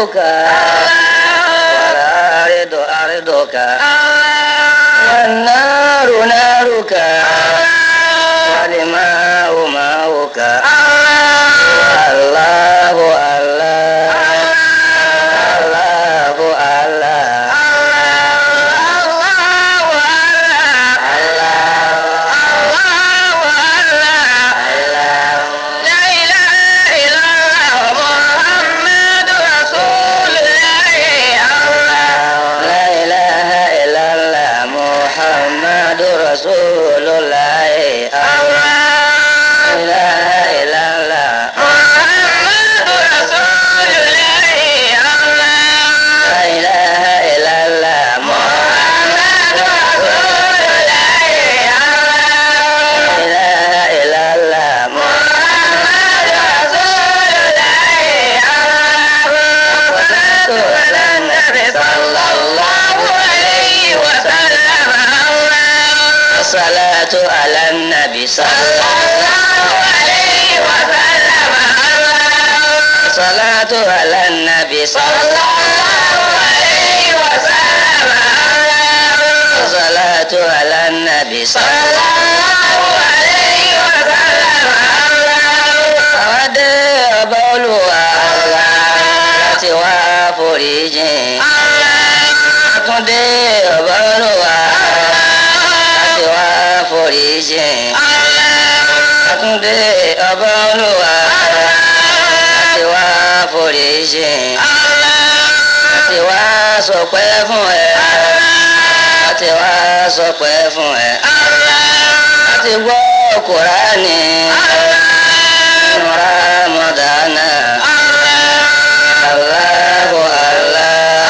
والأرض أرضك والنار نارك والماء ماؤك الله الله الله الله لا إله إلا الله محمد رسول الله لا إله إلا الله لا إله إلا الله محمد لا إله إلا الله محمد الصلاة على النبي صلى الله عليه وسلم الصلاة على النبي صلى الله عليه وسلم الصلاة على النبي صلى الله عليه وسلم Àwádé ọba olùwà láti wá foríjìn. Àtúndé ọba olùwà láti wá foríjìn. Àtúndé ọba olùwà láti wá foríjìn. Láti wá sọpẹ́ fún ẹ. Láti wá sọpẹ́ fún ẹ. Láti gbọ́ Kùránì. Nínú Ramadana. Allahu Allah.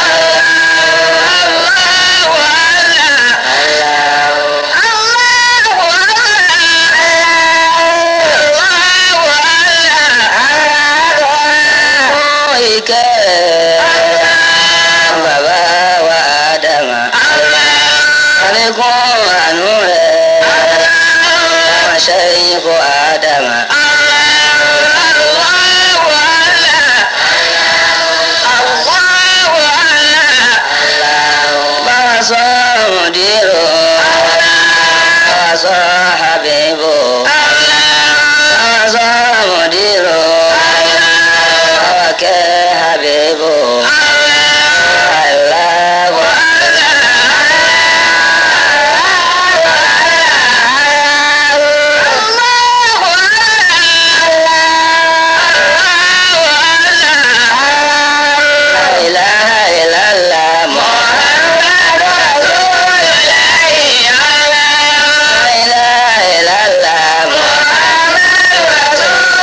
Allahu fún ìkẹ́ bàbá wa Ádámà. Àlékún àánú rẹ̀ àwọn ṣẹ́yìn fún Ádámà. Báwa sọ mùdírò, báwa sọ Habibu, báwa sọ mùdírò, báwa kẹ́ Habibu. Allahu La ilaha illallah Muhammad La ilaha illallah Muhammad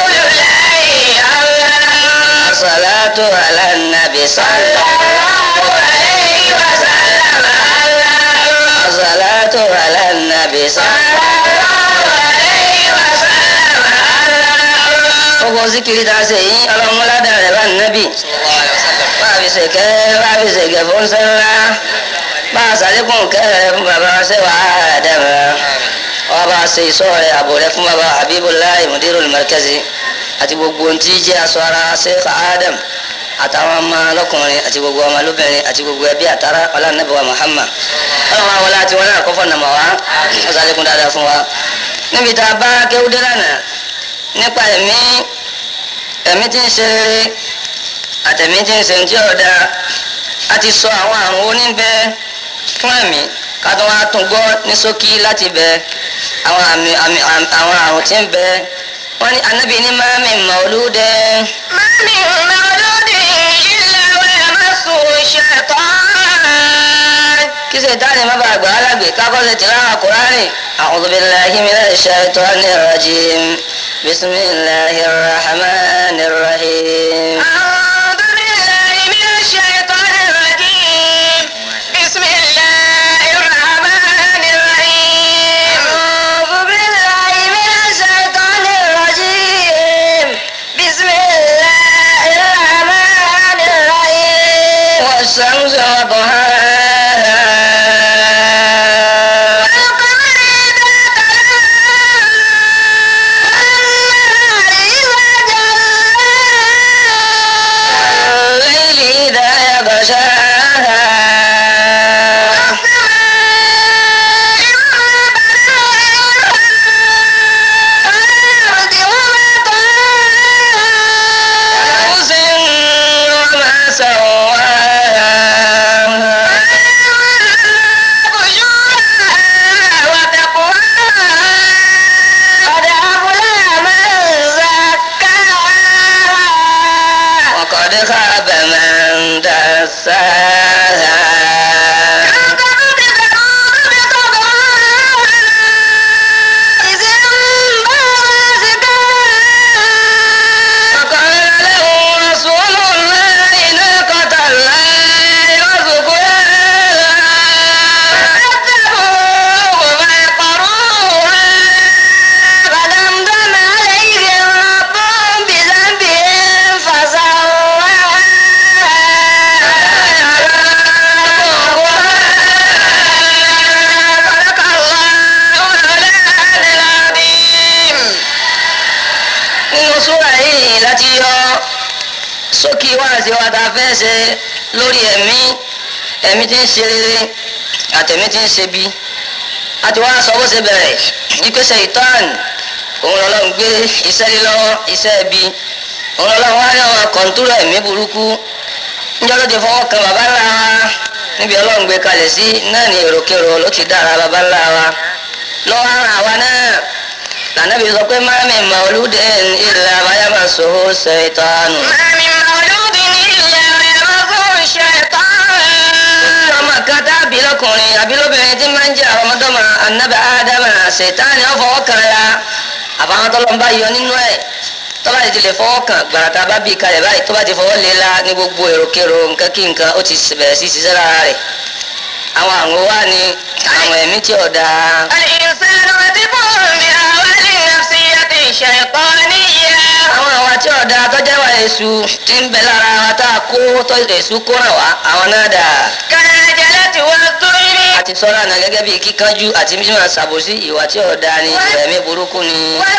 Salatu ala nabi sallallahu alaihi wasallam Salatu ala nabi sallallahu alaihi wasallam Gbogbo zikiri ta ṣe yìí ọlọ́mọládà rẹ̀ bá nàbì. Bá a fi ṣèkẹ́ bá a fi ṣèkẹ́ fún sẹ́ńlá. Bá a ṣàlékún kẹ́rẹ̀ fún bàbá ṣẹ́wà Ádámà. Wọ́n bá a ṣe ìṣọ́ rẹ̀ àbò rẹ̀ fún bàbá Habibullahi Mudirul Markazi. Àti gbogbo ohun tí jẹ́ aṣọ ara Sheikh Adam. Àtàwọn ọmọ lọ́kùnrin àti gbogbo ọmọ lóbìnrin àti gbogbo ẹbí àtàrà ọlànàbẹ̀wà Muhammad. Ọlọ́run àwọn wọlé àti wọn náà kọ́fọ́ nàmọ̀ wá. Wọ́n ṣàlékún dáadáa fún wa. Níbi tá a bá kéwúdé lánàá nípa ẹ̀mí ẹ̀mí tí ń ṣe rere àtẹ̀mí tí ń ṣe ní tí ọ̀dà a ti sọ àwọn àrùn oníbẹ̀ fún ẹ̀mí ká tó wá tún gbọ́ ní ṣókí láti bẹ àwọn àmì àmì àm- àwọn àrùn tí ń bẹ wọ́n ní anábì ní mami mọ̀lúdẹ kí ṣètánì má bàa gbà á lágbè kákọ́ ṣe tìláwà kúránì a'udhu billahi minash shaitanir rajim bismillahir rahmanir rahim. أعوذ بالله من الشيطان الرجيم بسم الله الرحمن الرحيم والشمس وضحاها والقمر إذا تلاها والنهار إذا جلاها دساها فقال له رسول الله ناقة الله وسقياها فكذبوه فعقروها فدمدم عليهم ربهم بذنبهم فسواها صدق الله العلي العظيم nínú súra yìí láti yọ sókè wáàsí wa tá a fẹ́ ṣe lórí ẹ̀mí ẹ̀mí tí ń ṣe rere àtẹ̀mí tí ń ṣe bí a ti wá sọ bó ṣe bẹ̀rẹ̀ ìpèsè ìtàn òun lọ́lọ́run gbé iṣẹ́ lílọ́wọ́ iṣẹ́ bí òun lọ́lọ́run wá ní àwọn kọ̀ǹtúrò ẹ̀mí burúkú níjọ́ ló ti fọwọ́ kan bàbá ńlá wa níbi ọlọ́run gbé kalẹ̀ sí náà ní èròkèrò ló ti dára bàbá ńlá wa lọ́wọ́ ara àwa náà lànàbí sọ pé má mi màlúùdé ìlà àbáyámà sòwò ṣètọ́nù. ọmọ kan dábì lọkùnrin àbí lóbìnrin tí máa ń jẹ àwọn ọmọdọ́mọ anábì ádámà ṣètánì ọ̀fọwọ́ kan la àbáwọn tọ́lọ́ ń bá yọ nínú ẹ̀ tọ́ba ti lè fọwọ́ kan gbàràtà bá bí kalẹ̀ báyìí tọ́ba ti fọwọ́ lé la ní gbogbo èròkèrò nǹkan kí nǹkan ó ti bẹ̀rẹ̀ sí ṣiṣẹ́ lára rẹ̀ àwọn àwọn wa ni àwọn ẹ̀mí tí ò dáa. àwọn àwa tí ò dáa tọ́jà wa èṣù ti ń bẹ lára wa tá a kó tọ́ èṣù kó ràn wá àwọn náà dáa àti sọ́ra náà gẹ́gẹ́ bíi kíkanjú àti mímọ́ ṣàbòsí ìwà tí ò dáa ni ìwà ẹ̀mí burúkú ni.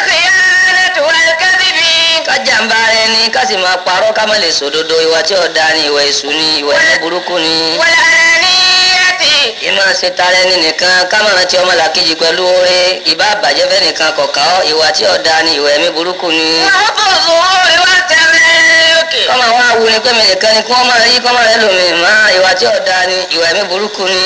kájàmbá rẹ ni ká sì máa parọ́ ká má lè sòdodo ìwà tí ò dáa ni ìwà èṣù ni ìwà ẹ̀mí burúkú ni. ìmọ̀ ṣe tara ẹni nìkan ká má rántí ọmọ làkejì pẹ̀lú oore ìbá àbàjẹ́ fẹ́ nìkan kọ̀ọ̀kan ọ́ ìwà tí ò dáa ni ìwà ẹ̀mí burúkú ni. kọ́mọ wa wu ni pé mi nìkan ni kí wọ́n máa rí kọ́mọ rẹ lómi má ìwà tí ò dáa ni ìwà ẹ̀mí burúkú ni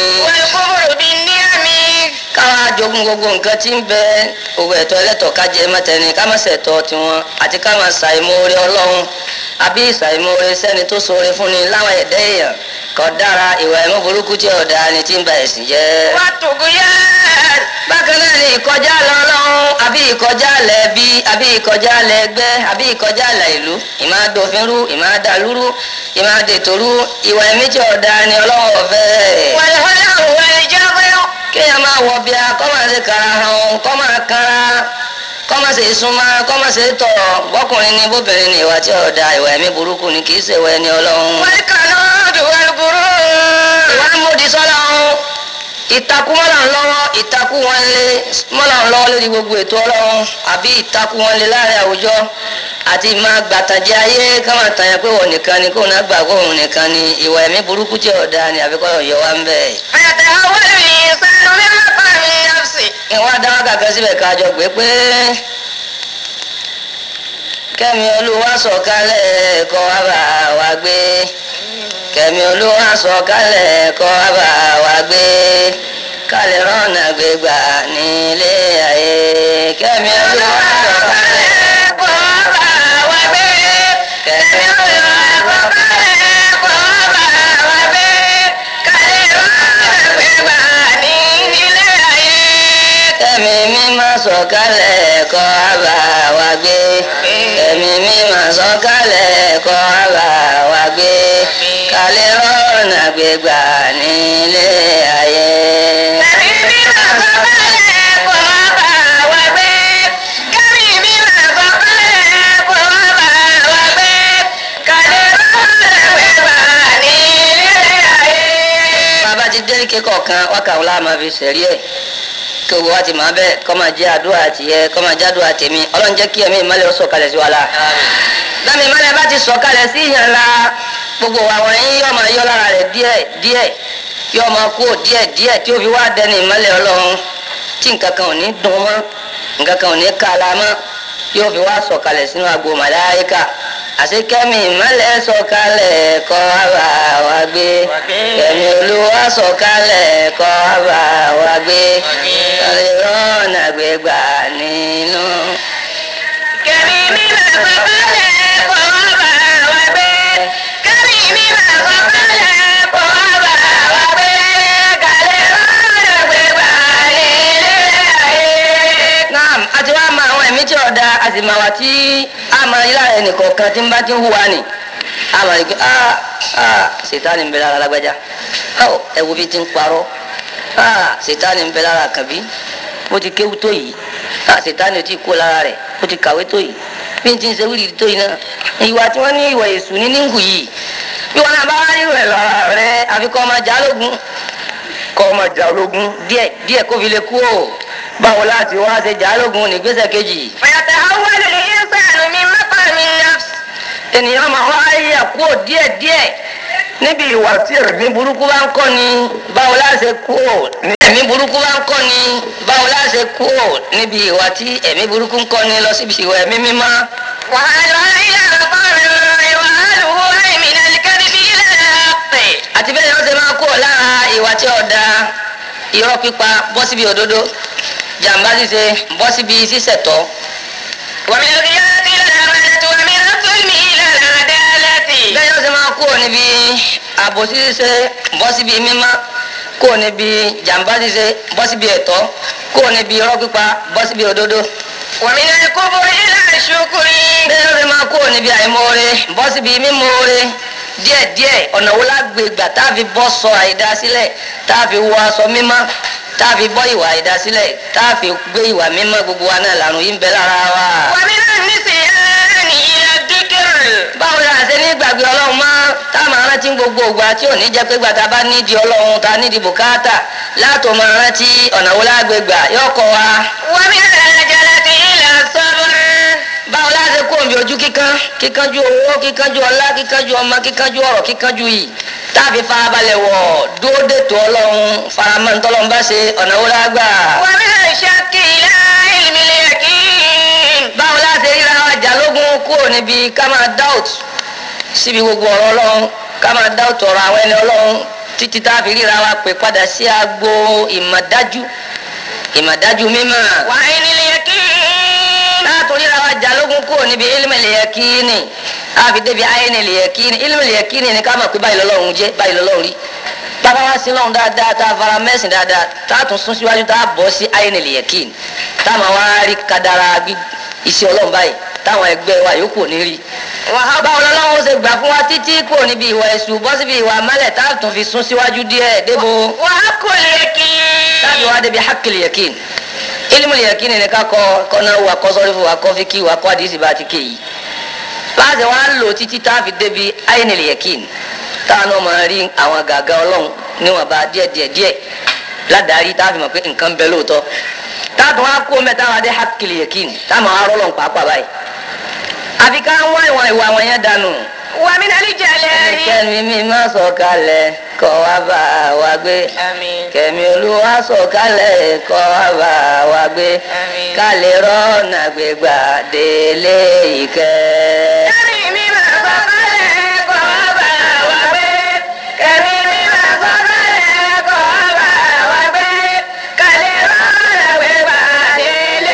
káwa jogún gbogbo nǹkan tí ń bẹ owó ẹ̀tọ́ ẹlẹ́tọ̀ ká jẹ mọ́tẹ́ni ká má ṣẹ̀tọ́ tiwọn àti ká má ṣàìmoore ọlọ́run àbí ṣàìmoore sẹ́ni tó ṣoore fún ni láwọn ẹ̀dẹ́ èèyàn kò dára ìwà ẹ̀mọ́ burúkú tí ọ̀dà ni tí ń ba ẹ̀sìn jẹ́. bákan náà ni ìkọjá lọ ọlọ́run àbí ìkọjá lẹ̀ bí àbí ìkọjá lẹ̀ ẹgbẹ́ àbí ìkọjá lẹ̀ ìlú ìmáàdófinrú ìmáàdàlúrú ìmáàdètòrú ìwà ẹ̀mí tí ọ̀dà ni ọlọ́run ọ̀fẹ́ kéèyàn máa wọ bíà kọ́ máa ṣe kara hàn kọ́ máa kara kọ́ máa ṣe súnmọ́ kọ́ máa ṣe tọ̀ bọ́kùnrin ni bóbìnrin ni ìwà tí ọ̀dà ìwà ẹ̀mí burúkú ni kì í ṣe ìwà ẹni ọlọ́run. ìwà ń mú di sọ́lá ọ̀hún ìtakú mọ́là ń lọ́wọ́ ìtakú wọn lé mọ́là ń lọ́wọ́ lórí gbogbo ètò ọlọ́run àbí ìtakú wọn lé láàrin àwùjọ àti máa gbàtàjẹ ayé ká máa tàn yẹn pé wọn nìkan ni kóun náà gbà kó òun nìkan ni ìwà ẹ̀mí burúkú tí ọ̀dà ni àbíkọ́ ọ̀yọ́ wa ń bẹ̀. ìwọ́n adáwọ́ kàkà síbẹ̀ kájọ gbé pé kẹ́mi olúwa sọ̀kalẹ̀ kọ́ wa bá wa gbé kẹ́mi olúwa sọ̀kalẹ̀ kọ́ wa bá wa gbé kálẹ̀ rọ́nà gbégbà nílé ayé kẹ́mi olúwa sọ̀kalẹ̀ kọ́ wa bá wa gbé kẹ́mi olúwa sọ̀kalẹ̀ kọ́ wa bá wa gbé kálẹ̀ rọ́nà gbégbà nílé ayé kẹ́mi mímọ́ sọ̀kalẹ̀ kọ́ wa bá wa gbé kẹ́mi mímọ́ sọ̀kalẹ̀ kọ́ wa bá wa gbé kálẹ̀ rọ́nà gbégbà nílé ayé. Kẹ́mi mímọ́ sọ̀kalẹ̀ kọ́ wa bá wa gbé. Kẹ́mi mímọ́ sọ̀kalẹ̀ kọ́ wa bá wa gbé. Kálẹ̀ rọ́nà gbégbà nílé ayé. bàbá ti dé kíkọ̀ kan wákàtí la máa fi sẹ̀rí ẹ̀ kí owó wa ti máa bẹ́ẹ̀ kọ́ máa jẹ́ àdúrà tiẹ̀ kọ́ máa jẹ́ àdúrà tèmi ọlọ́run jẹ́ kí ẹ̀mí ìmọ̀lẹ̀ ó sọ̀kalẹ̀ sí wa la. dámi ìmọ̀lẹ̀ bá ti sọ̀kalẹ̀ sí ìyàn la gbogbo àwọn yín yóò máa yọ lára rẹ̀ díẹ̀ díẹ̀ yóò máa kú díẹ̀ díẹ̀ tí ó fi wá dẹni ìmọ̀lẹ̀ ọlọ́run tí nǹkan kan ò ní dùn mọ́ nǹkan kan ò ní ká la mọ́ yóò fi wá sọ̀kalẹ̀ sínú agbo màláíkà àti kẹ́mi ìmọ̀lẹ̀ sọ̀kalẹ̀ kọ́ àbá wa gbé kẹ́mi olúwa sọ̀kalẹ̀ kọ́ àbá wa gbé kálí rọ́ọ̀nà gbégbà nínú. Kẹ́mi mímọ́ sọ̀kalẹ̀ kọ́ wa bá wa gbé. Kẹ́mi mímọ́ sọ̀kalẹ̀ mi tí ọ̀dà àsìmáwá tí a máa yí lára ẹnìkọ̀ọ̀kan tí ń bá ti ń hùwà ni a máa rí pé ah ah ṣètánì ń bẹ lára lágbájá ah ẹ wo bí ti ń parọ́ ah ṣètánì ń bẹ lára kàbí bó ti kéwú tó yìí ah ṣètánì ò tí ì kó lára rẹ̀ bó ti kàwé tó yìí bí n ti ń ṣe wíìlì tó yìí náà ìwà tí wọ́n ní ìwà èṣù ní níhù yìí bí wọn náà bá wá rí rẹ̀ lára rẹ̀ àfikọ́ ọmọ jálógún kọ́ ọmọ jálógún díẹ̀ díẹ̀ kó fi lè kú o báwo láti wá ṣe jálógún nígbésẹ̀ kejì فيتحول الإنسان من مقام النفس ènìyàn máa wá yà kúrò díẹ̀ díẹ̀ níbi ìwà tí ẹ̀mí burúkú bá ń kọ́ ni báwo la ṣe kúrò ní ẹ̀mí burúkú bá ń kọ́ ni báwo la ṣe kúrò níbi ìwà tí ẹ̀mí burúkú ń kọ́ ni lọ síbi ìwà ẹ̀mí mímọ́. وهذا إلى مقام وهذه أي من الكذب إلى الحق àti bẹ́ẹ̀ ni wọ́n ṣe máa kúrò lára ìwà tí ọ̀dà irọ́ pípa bọ́ síbi òdodo jàǹbá ṣíṣe bọ́ síbi ṣíṣẹ̀tọ́ ومن الغيرة إلى الأمانة ومن الظلم إلى العدالة bẹ́ẹ̀ ni wọ́n ṣe máa kúrò níbi àbòsí ṣíṣe bọ́ síbi mímọ́ kúrò níbi jàǹbá ṣíṣe bọ́ síbi ẹ̀tọ́ kúrò níbi irọ́ pípa bọ́ síbi òdodo ومن الكفر إلى الشكر bẹ́ẹ̀ ló fi máa kúrò níbi àìmoore bọ́ síbi mímoore díẹ̀díẹ̀ ọ̀nà wo lágbègbà tá a fi bọ́ sọ àìdá sílẹ̀ tá a fi wọ aṣọ mímọ́ tá a fi bọ́ ìwà àìdá sílẹ̀ tá a fi gbé ìwà mímọ́ gbogbo wa náà làrùn yìí ń bẹ lára wa. ومن النسيان إلى الذكر báwo la ṣe ní gbàgbé ọlọ́run mọ́ tá a máa rántí gbogbo ìgbà tí ò ní jẹ́ pé gbàtà bá nídìí ọlọ́run ta nídìí bùkátà látò máa rántí ọ̀nà wo lágbègbà yóò kọ́ wa. ومن العجلة إلى الصبر báwo la ṣe kó omi ojú kíkan kíkanjú owó kíkanjú ọlá kíkanjú ọmọ kíkanjú ọ̀rọ̀ kíkanjú yìí táàbí farabalẹ̀ wọ̀ dúró dètò ọlọ́run faramọ́ ntọ́lọ́run bá ṣe ọ̀nà wo la gbà. ومن الشك إلى علم اليقين báwo la ṣe ríra wa jà lógún kúrò níbi ká máa doubt síbi gbogbo ọ̀rọ̀ ọlọ́run ká máa doubt ọ̀rọ̀ àwọn ẹni ọlọ́run títí tá a fi ríra wa pè padà sí agbo ìmọ̀dájú ìmọ̀dájú mímọ́. وعين اليقين látòrí ra wa jalógun kúrò níbi ilmẹ̀lì yẹkíni àfi débi ayénìlì yẹkíni ilmẹ̀lì yẹkíni ni ká mọ̀ pé báyìí lọ́lọ́run jẹ́ báyìí lọ́lọ́run rí bàbá wa sí lọ́run dáadáa tá a fara mẹ́sìn dáadáa tá a tún sún síwájú tá a bọ́ sí ayénìlì yẹkíni tá a máa wá rí kadara gbí iṣẹ́ ọlọ́run báyìí táwọn ẹgbẹ́ wa yòókù ní rí. báwo lọ́lọ́run ṣe gbà fún wa títí kúrò níbi ìwà ẹ̀sùn bọ́ síbi ìwà mẹ́lẹ̀ tá a tún fi sún síwájú díẹ̀ débo وحق اليقين tábí wa débi hakili yakin ilimu yakin ni ká kọ kọ́nà wa kọ́ sọ́rífù wa kọ́ fíkì wa kọ́ àdìsí bá ti ké yìí láti wá lò títí tá a fi débi ayinil yakin táwọn náà máa rí àwọn gàgà ọlọ́run níwọ̀nba díẹ̀ díẹ̀ díẹ̀ ládàárí tá a fi mọ̀ pé nǹkan bẹ lóòótọ́ táàtún wá kó mẹ́ta wá dé hakili yakin táwọn máa rọ́lọ́n pàápàá báyìí àfi ká wá ìwọ̀n ìwà àwọn yẹn dànù ومن الجلال ẹnikẹ́ni mi máa sọ̀kalẹ̀ kọ́ wá bá wa gbé آمين kẹ̀mí olúwa sọ̀kalẹ̀ kọ́ wa bá wa gbé Àmín. ká lè rọ́ọ̀nà gbégbà délé ìkẹ́. kẹ́mi mi máa sọ kálẹ̀ kọ́ wá bá wa gbé kẹ́mi mi máa sọ kálẹ̀ kọ́ wá bá wa gbé kálẹ̀ rọ́ọ̀lá gbé pàdé lé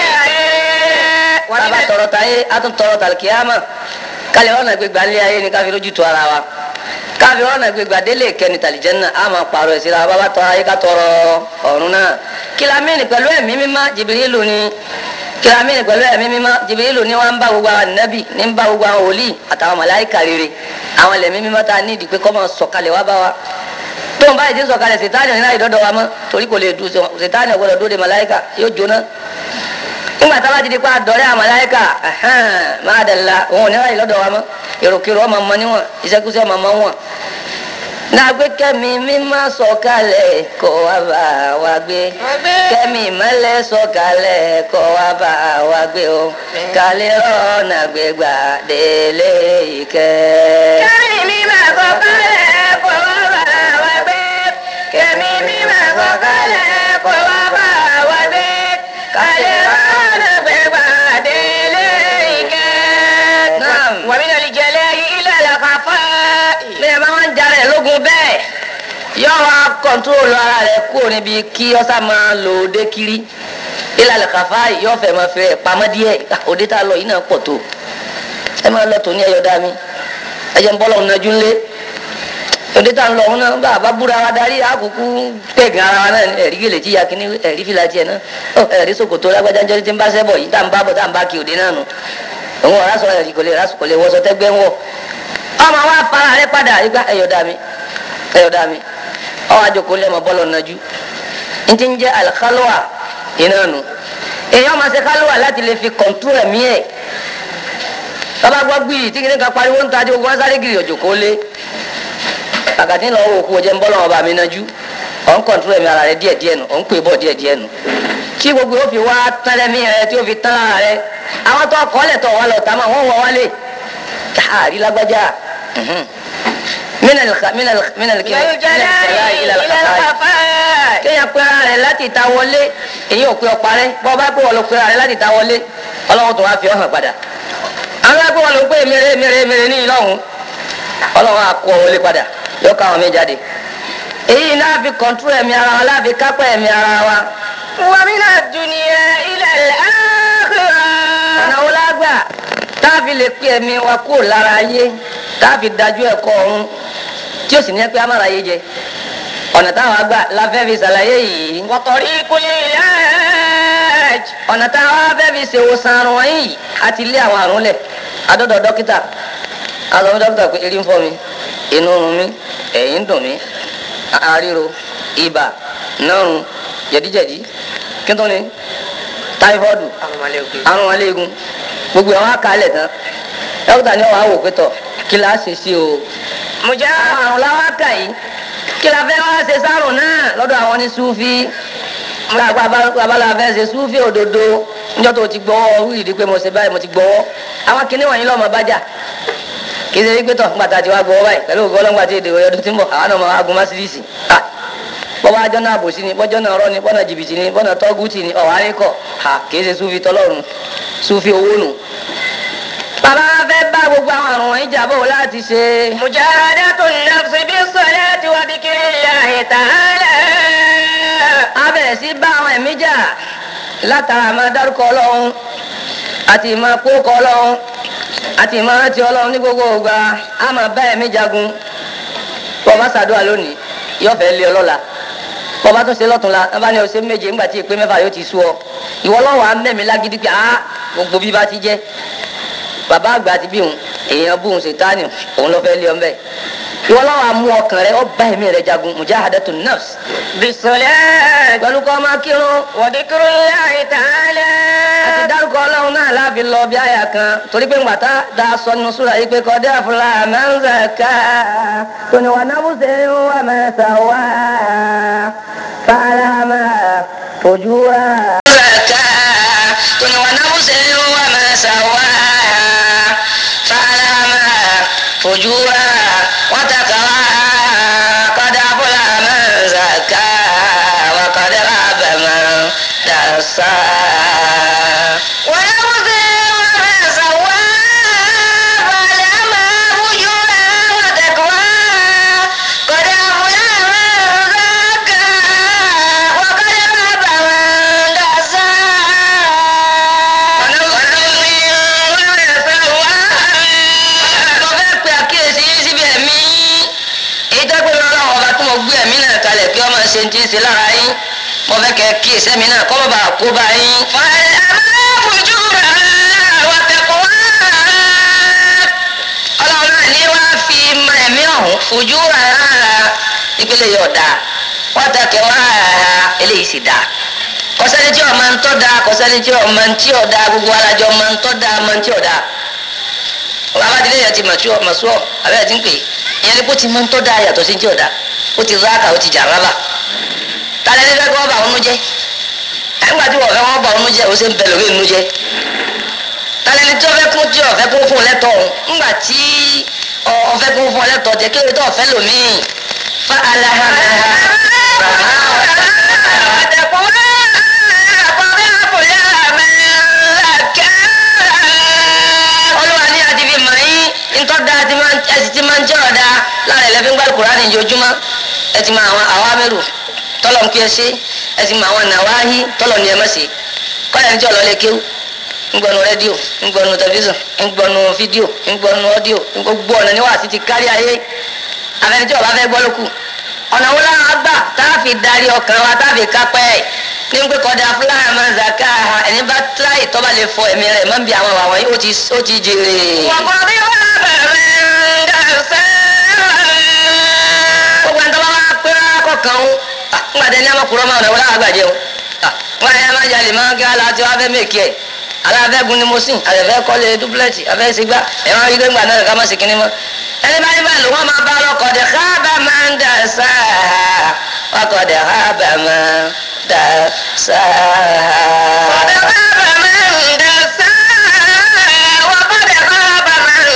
ayé. bàbá tọrọ táyé a tún tọrọ tàlùkìyàmà ká lè rọ́ọ̀nà gbégbà délé ayé ni ká fi lójú tó ara wa ká fi rọ́ọ̀nà gbégbà délé ìkẹ́ni tàlìjẹ́nà á máa pààrọ̀ ẹ̀ síra bàbá tọrọ ayé ká tọrọ ọ̀run náà kìlámìnì pẹ̀lú ẹ̀mí mímá jìbìrìlù ni kìlámìnì pẹ̀lú ẹ̀mí mímá jìbìrìlù ni wọ́n ń bá gbogbo àwọn nẹ́bì ní ń bá gbogbo àwọn wòlíì àtàwọn màláìkà rere àwọn ẹ̀mí mímá tá a ní ìdí pé kọ́ máa sọ̀kalẹ̀ wá bá wa tó ń báyìí ti sọ̀kalẹ̀ sètáni ní láì dọ́dọ̀ wa mọ́ torí kò lè du sètáni ọ̀gbọ́dọ̀ dúró de màláìkà yóò jóná nígbà tá a bá ti di pa àdọ́rẹ́ àwọn màláìkà máa dàlá òun ò ní láì lọ́dọ̀ wa mọ́ èròkèrò ọmọ ọmọ níwọ̀n ìṣẹ́kúṣẹ́ ọmọ ọmọ wọn nàgbé kẹ́mi mímá sọ̀kalẹ̀ kó wá bá wa gbé kẹ́mi ìmọ́lẹ̀ sọ̀kalẹ̀ kó wá bá wa gbé o kálí rọ́ọ̀nà gbégbà délé ìkẹ́. kẹ́mi mi máa sọ kálẹ̀ kọ́ wá bá wa gbé kẹ́mi mi máa sọ kálẹ̀ kọ́ wá bá wa gbé kálẹ̀ rọ́ọ̀lá gbé pàdé lé ìkẹ́. Naam. ومن الجلاء إلى الخفاء bí ẹ bá wọn ń jarẹ lógun bẹ́ẹ̀ yóò wá kọńtúrólù ara rẹ̀ kúrò níbi kí ọsà máa lò ó dé kiri ìlàlẹ kàfá yóò fẹ́ máa fẹ́ pamọ́ díẹ̀ Ah, òde tá a lọ yìí náà pọ̀ tó ẹ máa lọ tòní ẹyọ dá mi ẹ jẹ́ ń bọ́ lọ́hùn nájú ńlé tòde tá n lọ ọ̀hún náà bá a bá búra wa darí àkókò pẹ̀gàn ara wa náà ni ẹ̀rí gèlè tí ya kínní ẹ̀rí fìlà tiẹ̀ náà ọ ẹ̀rí ṣòkòtò lágbájá ń jẹ́ tí ń bá sẹ́bọ̀ yìí tá n bá bọ̀ tá n bá kí òde náà nù òun ọ̀rá sọ ẹ̀rí kò lè rásù kò lè wọ́sọ tẹ́gbẹ́ ń wọ̀ ọmọ wa fara rẹ padà igba ẹ̀yọ̀dà mi ẹ̀yọ̀dà mi ọ àjòkó lẹ́mọ̀ bọ́lọ̀ nàjú n ti ń jẹ́ alikálọ́wà iná nù èèyàn máa ṣe kálọ́wà láti lè fi kọ̀ntú ẹ̀mí ẹ̀ tọ́ba gbọ́ gbìyì tí kìnìkan pariwo ń tajú ogun sáré gírì òjòkó lé àgàtí lọ wò kú o jẹ́ ń bọ́lọ̀ ọba mi nàjú ọ̀ ń kọ̀ntú ẹ̀mí ara rẹ díẹ̀díẹ̀ nù ọ̀ ń pè bọ̀ díẹ̀díẹ̀ nù tí gbogbo yóò fi wá tẹ́lẹ̀mí rẹ tí yóò fi tán ara rẹ àwọn tó kọ́ lẹ̀ tó wà lọ tàmá wọ́n wọ wálé káàrí lágbájá minal minal minal kí kéèyàn pé ara rẹ láti ta wọlé èyí ò pé ọ̀pá rẹ bọ́ bá pé wọ́n lọ pé ara rẹ láti ta wọlé ọlọ́run tó wá fi ọ̀hàn padà àwọn ẹgbẹ́ wọn ló pé mèrè mèrè mèrè ní ìlọ́hùn ọlọ́run á kó ọ wọlé padà yóò ká àwọn mi jáde èyí náà fi kọ̀ntúrò ẹ̀mí ara wa láfi kápẹ́ ẹ̀mí ara wa. ومن الدنيا إلى الآخرة ọ̀nà wo la gbà tá a fi lè pe ẹ̀mí wa kúrò lára ayé tá a fi dájú ẹ̀kọ́ ọ̀run tí ó sì ní ẹ pé a máa ra ayé jẹ ọ̀nà táwọn àgbà la fẹ́ fi ṣàlàyé yìí وطريق العلاج ọ̀nà táwọn fẹ́ fi ṣèwòsàn àrùn wọ̀nyí àti ilé àwọn àrùn lẹ̀ adọ́dọ̀ dókítà azọ fún dókítà pé erí ń fọ́ mi inú ń run mi ẹ̀yìn ń dùn mí àríro ibà nárun jẹ̀díjẹ̀dí kí n tó ní táífọ́ọ̀dù àrùn aléegun gbogbo àwọn àkàlẹ̀ tán dókítà ní ọ̀hún àwò pẹ́tọ̀ kí la ṣe sí o. مجاهد àwọn àrùn làwọn kà yìí kí la fẹ́ wá ṣe sárùn náà lọ́dọ̀ àwọn ní súfì gbàgbà abala fẹ́ ṣe súfì òdodo níjọ́ tó ti gbọ́ wíìdì pé mo ṣe báyìí mo ti gbọ́ àwọn kinní wọ̀nyí lọ́mọ bájà kì í ṣe wípé tọ̀ nígbà tá a ti wá gbọ́ báyìí pẹ̀lú ògbó ọlọ́ngbà tí èdè ọdún tí ń bọ̀ àwọn ọmọ agun másídìsì bọ́bá ajọ́ náà bòsí ni bọ́jọ́ náà rọ́ ni bọ́nà jìbìtì ni bọ́nà tọ́gùtì ni ọ̀hárí kọ̀ kì í ṣe súfì tọ́lọ́run súfì owó nù bàbá fẹ́ bá gbogbo àwọn àrùn wọ̀nyí jà bò láti ṣe. مجاهدة النفس بالصلاة وذكر الله تعالى a bẹ̀rẹ̀ sí bá àwọn ẹ̀mí jà látara máa dárúkọ ọlọ́run àti máa kókọ ọlọ́run àti máa rántí ọlọ́run ní gbogbo ògbà a máa bá ẹ̀mí jagun bọ́ọ̀bá ṣàdúrà lónìí yóò fẹ́ lé ọ lọ́la bọ́ọ̀bá tún ṣe lọ́túnla ẹ bá ní ọ̀sẹ̀ méje ńgbà tí ìpè mẹ́fà yóò ti sú ọ ìwọ lọ́wọ́ à ń mẹ́mi lágídí pé ah gbogbo bí bá ti jẹ́ bàbá àgbà àti bí òun èèyàn bóun ṣètánì òun lọ fẹ́ lé ọ mbẹ́ ìwọ lọ́wọ́ àmú ọkàn rẹ ọba ẹ̀mí rẹ jagun mujahadatun nafs بالصلاة pẹ̀lú kọ́ máa kírun وذكر الله تعالى àti dárúkọ ọlọ́run náà láàfi lọ bí àyà kan torí pé ńgbàtá da sọ nínú súra yìí pé kọ́dé àfúlà máa ń zàká tóní wà náà bùsẹ̀ wà máa sà wá fàlà máa fojú wá. zàká tóní wà náà bùsẹ̀ wà máa sà wá fàlà máa fojú wá wọ́n takà wá kọ́dé àfúlà máa ń zàká wà kọ́dé àbẹ̀ máa dàsá. ونفس وما سواها فألهمها فجورها وتقواها قد أفلح من زكاها وقد خاب من دساها mo fẹ́ pe àkíyèsí yín síbi ẹ̀mí èyí tó gbé mi ọlọ́run ọba tí mo gbé ẹ̀mí náà kalẹ̀ kí ọmọ ṣe ti ń ṣe lára yín mo fẹ́ kẹ́ kíyèsí ẹ̀mí náà kọ́ mọ̀ bá kó bá yín. فألهمها فجورها وتقواها ọlọ́run náà ní wàá fi mọ ẹ̀mí ọ̀hún fojú ra ìpele yóò dáa wọ́n ta kẹ́ wá eléyìí sì dáa kọ́sẹ́ni tí ọmọ ń tọ́ da kọ́sẹ́ni tí ọmọ ń tí ò da gbogbo alájọ ọmọ ń tọ́ da ọmọ ń tí ò da bàbá tilẹ̀ yẹn ti mọ̀ tí ọmọ sọ abẹ́rẹ́ ti ń pè é ìyẹn ni kó ti mọ̀ ń tọ́ da yàtọ̀ sí tí ò da ó ti ráàkà ó ti jà rábà tálẹ́ ní fẹ́ kí wọ́n bá ọ̀nù jẹ́ ẹgbàá tí wọ́n fẹ́ wọ́n bá ọ̀nù jẹ́ ó sì ń bẹ lórí ìnú jẹ́ tálẹ́ ní tí wọ́n fẹ́ kún tí wọ́n fẹ́ kún fún lẹ́tọ̀ ọ̀hún ńgbà tí wọ́n fẹ́ kún fún lẹ́tọ̀ jẹ́ kí ló tó ọ̀fẹ́ lòmíì fa alahana olúwa ní àti fi mọ̀ yín ntọ́ da ti máa ẹ sì ti máa ń jẹ́ ọ̀dà lára ẹ̀lẹ́fín gbàlù kúránì ojoojúmọ́ ẹ ti mọ àwọn àwọn amẹ́rù tọ́lọ̀ ń kí ẹ ṣe ẹ ti mọ àwọn nàwáhí tọ́lọ̀ ní ẹ mọ̀ sí kọ́lẹ̀ ní tí ọ̀lọ́ lè kéwù ńgbọ́nu rédíò ńgbọ́nu tẹlifíṣàn ńgbọ́nu fídíò ńgbọ́nu ọ́díò gbogbo ọ̀nà ni wàá sì ti kárí ayé àfẹnití ọba fẹ́ gbọ́ ló kù ọ̀nà wo láwọn gbà tá a fi darí ọkàn wa tá a fi kápẹ́ ẹ̀ ní pé kọ́dà fúláyà máa ń zaka ẹni bá tíráì tọ́ba lè fọ ẹ̀mí rẹ̀ máa ń bi àwọn àwọn yìí ó ti ó ti jèrè. وقد خاب من دساها gbogbo ẹni tó bá wá pé kọ̀ọ̀kan o ńgbà tẹ ní amákùrọ̀ máa rẹ̀ wọ́n láwọn àgbàjẹ́ o wọ́n yẹn máa jalè máa gé aláàtí wọ́n fẹ́ mèkì ẹ̀ aláfẹ́ gun ni mo sìn àtẹ̀fẹ́ kọ́lé dúpúlẹ̀tì àfẹ́ sígbà ẹ̀ máa rí gbẹ́ngbà náà ká má sì kíní mọ́ ẹni bá ní báyìí ló wọ́n máa bá lọ́kọ̀ dẹ̀ káàbà máa ń dà sáà ọkọ̀ dẹ̀ káàbà máa ń dà sáà. قد خاب من دساها وقد خاب من